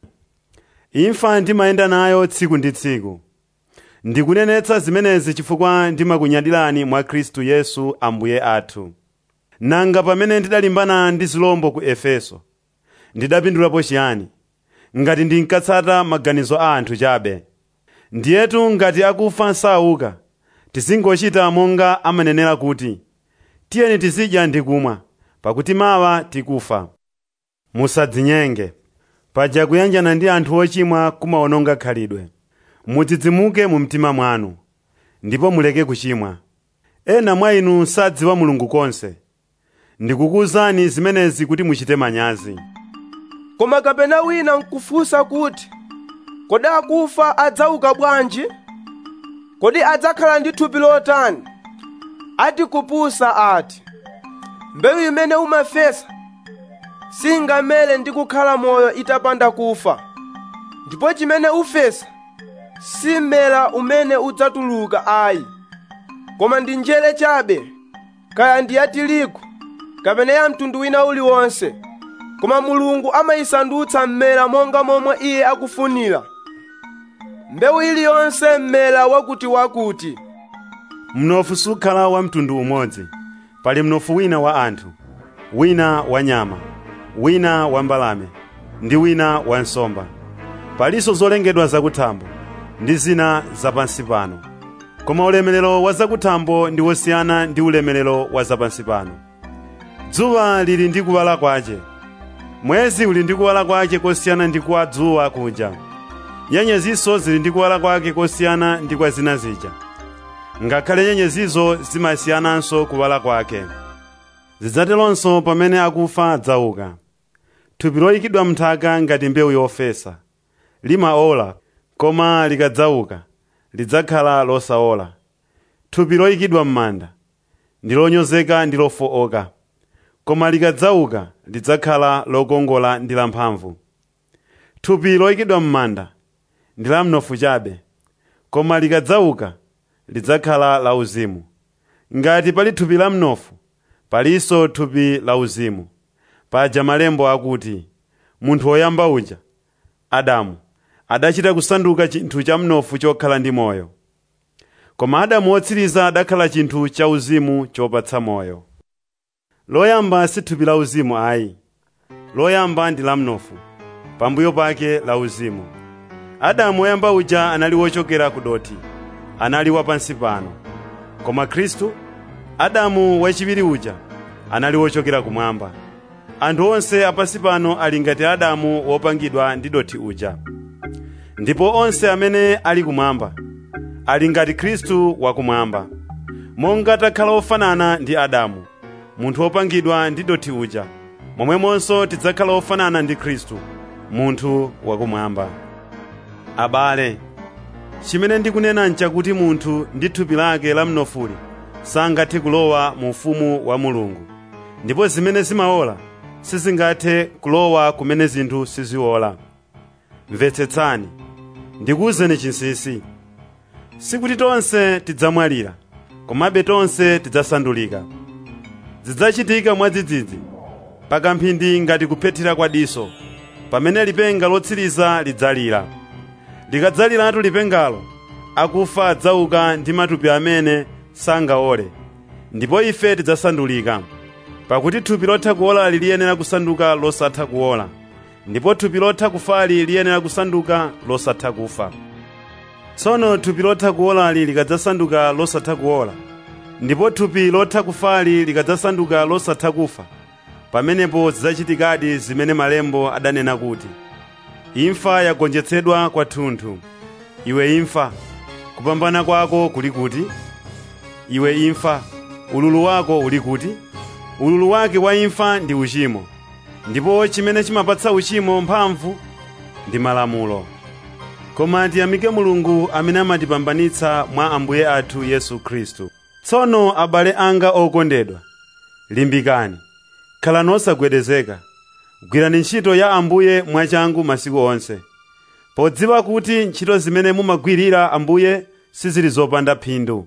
imfa ndimayenda nayo tsiku ndi tsiku ndikunenetsa zimenezi chifukwa ndimakunyadirani mwa khristu yesu ambuye athu nanga pamene ndidalimbana ndi zilombo ku efeso ndidapindulapo chiyani ngati ndinkatsata maganizo a anthu chabe ndiyetu ngati akufa sauka tizingochita monga amanenera kuti tiyeni tizidya ndi kumwa pakuti mawa tikufa musadzinyenge paja kuyanjana ndi anthu ochimwa kumawononga khalidwe mudzidzimuke mu mtima mwanu ndipo muleke kuchimwa ena mwa inu sadziwa mulungu konse ndikukuwuzani zimenezi kuti muchite manyazi koma kapena wina nkufunsa kuti kodi akufa adzauka bwanji kodi adzakhala ndi thupi lotani ati kupusa ati mbewu imene umafesa singamere ndi kukhala moyo itapanda kufa ndipo chimene ufesa simera umene udzatuluka ayi koma ndi njere chabe kaya ndi ya tirigu kapena ya mtundu wina uliwonse koma mulungu amayisandutsa mmera monga momwe iye akufunira mbewu iliyonse mmera wakutiwakuti mnofu sukhala wa mtundu umodzi pali mnofu wina wa anthu wina wa nyama wina wa mbalame ndi wina wa nsomba palinso zolengedwa zakuthambo ndi zina zapansi pano koma ulemerero wa zakuthambo ndi wosiyana ndi ulemerero wa zapansi pano dzuwa lili ndi kuwala kwace mwezi uli ndi kuwala kwake kosiyana ndi kwa dzuwa kuja nyenyezinso zili ndi kuwala kwake kosiyana ndi kwa zina zija ngakhale nyenyezizo zimasiyananso kuwala kwake zidzateronso pamene akufa adzauka thupi loyikidwa mnthaka ngati mbewu yofesa limaola koma likadzauka lidzakhala losaola thupi loyikidwa m'manda ndi lonyozeka ndi lofooka koma likadzauka lidzakhala lokongola ndi lamphamvu thupi loyikidwa m'manda ndi la mnofu chabe koma likadzauka lidzakhala lauzimu ngati pali thupi la mnofu palinso thupi lauzimu paja malembo akuti munthu woyamba uja adamu adachita kusanduka chinthu cha mnofu chokhala ndi moyo koma adamu wotsiriza adakhala chinthu cha uzimu chopatsa moyo loyamba si thupi la uzimu ayi loyamba ndi la mnofu pambuyo pake la uzimu adamu woyamba uja anali wochokera ku doti anali wapansi pano koma khristu adamu wachiwiri uja anali wochokera kumwamba anthu onse apansi pano ali ngati adamu wopangidwa ndi doti uja ndipo onse amene ali kumwamba ali ngati khristu wakumwamba monga takhala ofanana ndi adamu munthu wopangidwa ndi doti uja momwemonso tidzakhala ofanana ndi khristu munthu wakumwamba abale chimene ndikunena nchakuti munthu ndi thupi lake la mnofuli sangathe kulowa mu ufumu wa mulungu ndipo zimene zimaola sizingathe kulowa kumene zinthu siziola mvetsetsani ndikuwuzeni chinsinsi sikuti tonse tidzamwalira komabe tonse tidzasandulika zidzachitika mwadzidzidzi pakamphindi ngati kuphethira kwa diso pamene lipenga lotsiriza lidzalira likadzaliratu lipengalo akufa adzauka ndi matupi amene sangaole ndipo ife tidzasandulika pakuti thupi lotha kuolali liyenera kusanduka losatha kuola ndipo thupi lotha kufali liyenera kusanduka losatha kufa tsono thupi lotha kuolali likadzasanduka losatha kuola ndipo thupi lotha kufali likadzasanduka losatha kufa pamenepo zidzachitikadi zimene malembo adanena kuti imfa yagonjetsedwa kwathunthu iwe imfa kupambana kwako kuli kuti iwe imfa ululu wako uli kuti ululu wake wa imfa ndi uchimo ndipo chimene chimapatsa uchimo mphamvu ndi malamulo koma tiyamike mulungu amene amatipambanitsa mwa ambuye athu yesu khristu tsono abale anga okondedwa limbikani khalani osagwedezeka gwirani ntchito ya ambuye mwachangu masiku onse podziwa kuti ntchito zimene mumagwirira ambuye sizili zopanda phindu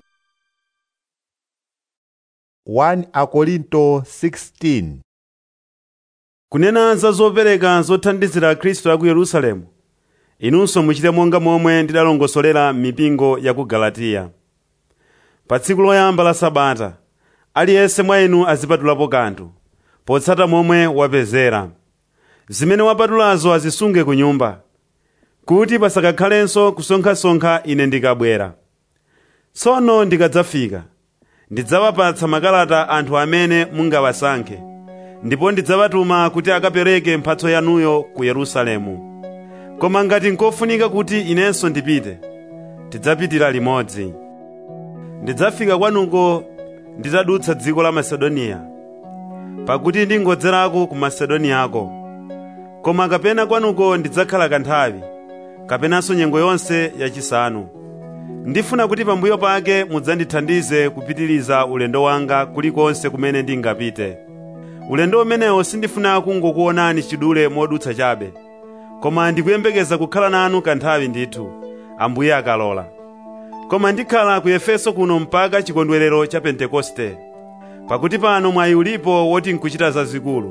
1 Akorinto 16 kunena za zopereka zothandizira khristu aku yerusalemu inunso muchite monga momwe ndidalongosolera mipingo ya ku galatiya pa tsiku loyamba la sabata aliyense mwa inu azipatulapo kanthu potsata momwe wapezera zimene wapatulazo azisunge ku nyumba kuti pasakakhalenso kusonkhasonkha ine ndikabwera tsono ndikadzafika ndidzawapatsa makalata anthu amene mungawasankhe ndipo ndidzawatuma kuti akapereke mphatso yanuyo ku yerusalemu koma ngati nkofunika kuti inenso ndipite tidzapitira limodzi ndidzafika kwanuko nditadutsa dziko la masedoniya pakuti ndingodzerako ku masedoniyako koma kapena kwanuko ndidzakhala kanthawi kapenanso nyengo yonse yachisanu ndifuna kuti pambuyo pake mudzandithandize kupitiriza ulendo wanga kulikonse kumene ndingapite ulendo umenewo sindifuna kungokuonani chidule modutsa chabe koma ndikuyembekeza kukhala nanu kanthawi ndithu ambuye akalola koma ndikhala ku efeso kuno mpaka chikondwerero cha pentekoste pakuti pano mwayi ulipo woti nkuchita zazikulu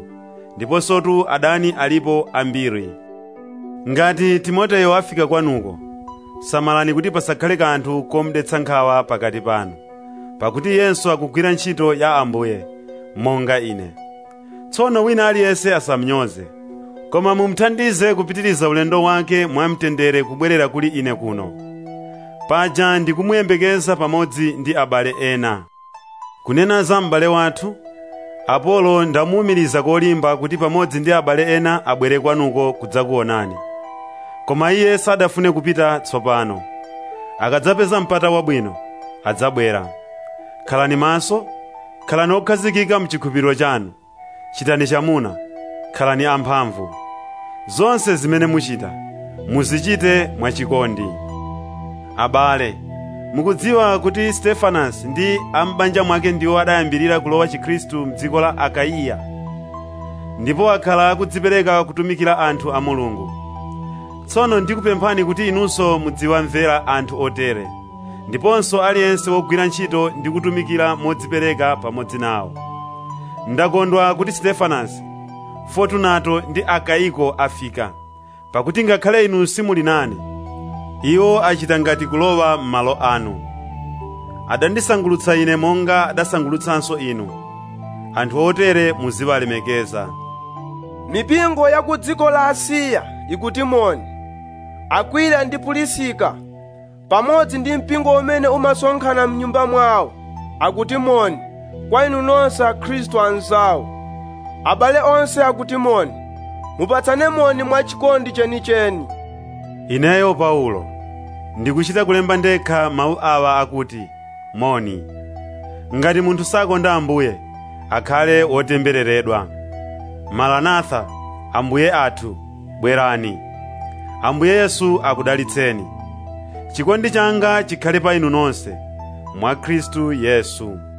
ndiponsotu adani alipo ambiri ngati timoteyo afika kwanuko samalani kuti pasakhale kanthu komdetsa nkhawa pakati panu pakuti iyenso akugwira ntchito ya ambuye monga ine tsono wina aliyense asamnyoze koma mumuthandize kupitiriza ulendo wake mwamtendere kubwerera kuli ine kuno paja ndikumuyembekeza pamodzi ndi abale ena kunena za m'bale wathu apolo ndamuwumiriza kolimba kuti pamodzi ndi abale ena abwere kwanuko kudzakuonani koma iye sadafune kupita tsopano akadzapeza mpata wabwino adzabwera khalani maso khalani okhazikika mchikhulupiriro chanu chitani chamuna khalani amphamvu zonse zimene muchita muzichite mwachikondi abale mukudziwa kuti stefanasi ndi ambanja mwake ndiwo adayambirira kulowa chikhristu mdziko la akaiya ndipo akhala akudzipereka kutumikira anthu a mulungu tsono ndikupemphani kuti inunso mudziwamvera anthu otere ndiponso aliyense wogwira ntchito ndi kutumikira modzipereka pamodzi nawo ndakondwa kuti stefanasi fortunato ndi akaiko afika pakuti ngakhale inu simuli nane iwo achita ngati kulowa m'malo anu adandisangulutsa ine monga adasangulutsanso inu anthu otere muziwalemekeza mipingo ya ku dziko la asiya ikutimoni akwila ndi pulisika pamodzi ndi mpingo umene umasonkhana mnyumba mwawo akutimoni kwa inu nonse akhristu anzawo abale onse akutimoni mupatsane moni mwachikondi chenicheni ineyo paulo ndikuchita kulemba ndekha mawu awa akuti moni ngati munthu sakonda ambuye akhale wotembereredwa maranatha ambuye athu bwerani ambuye yesu akudalitseni chikondi changa chikhale pa inu nonse mwa khristu yesu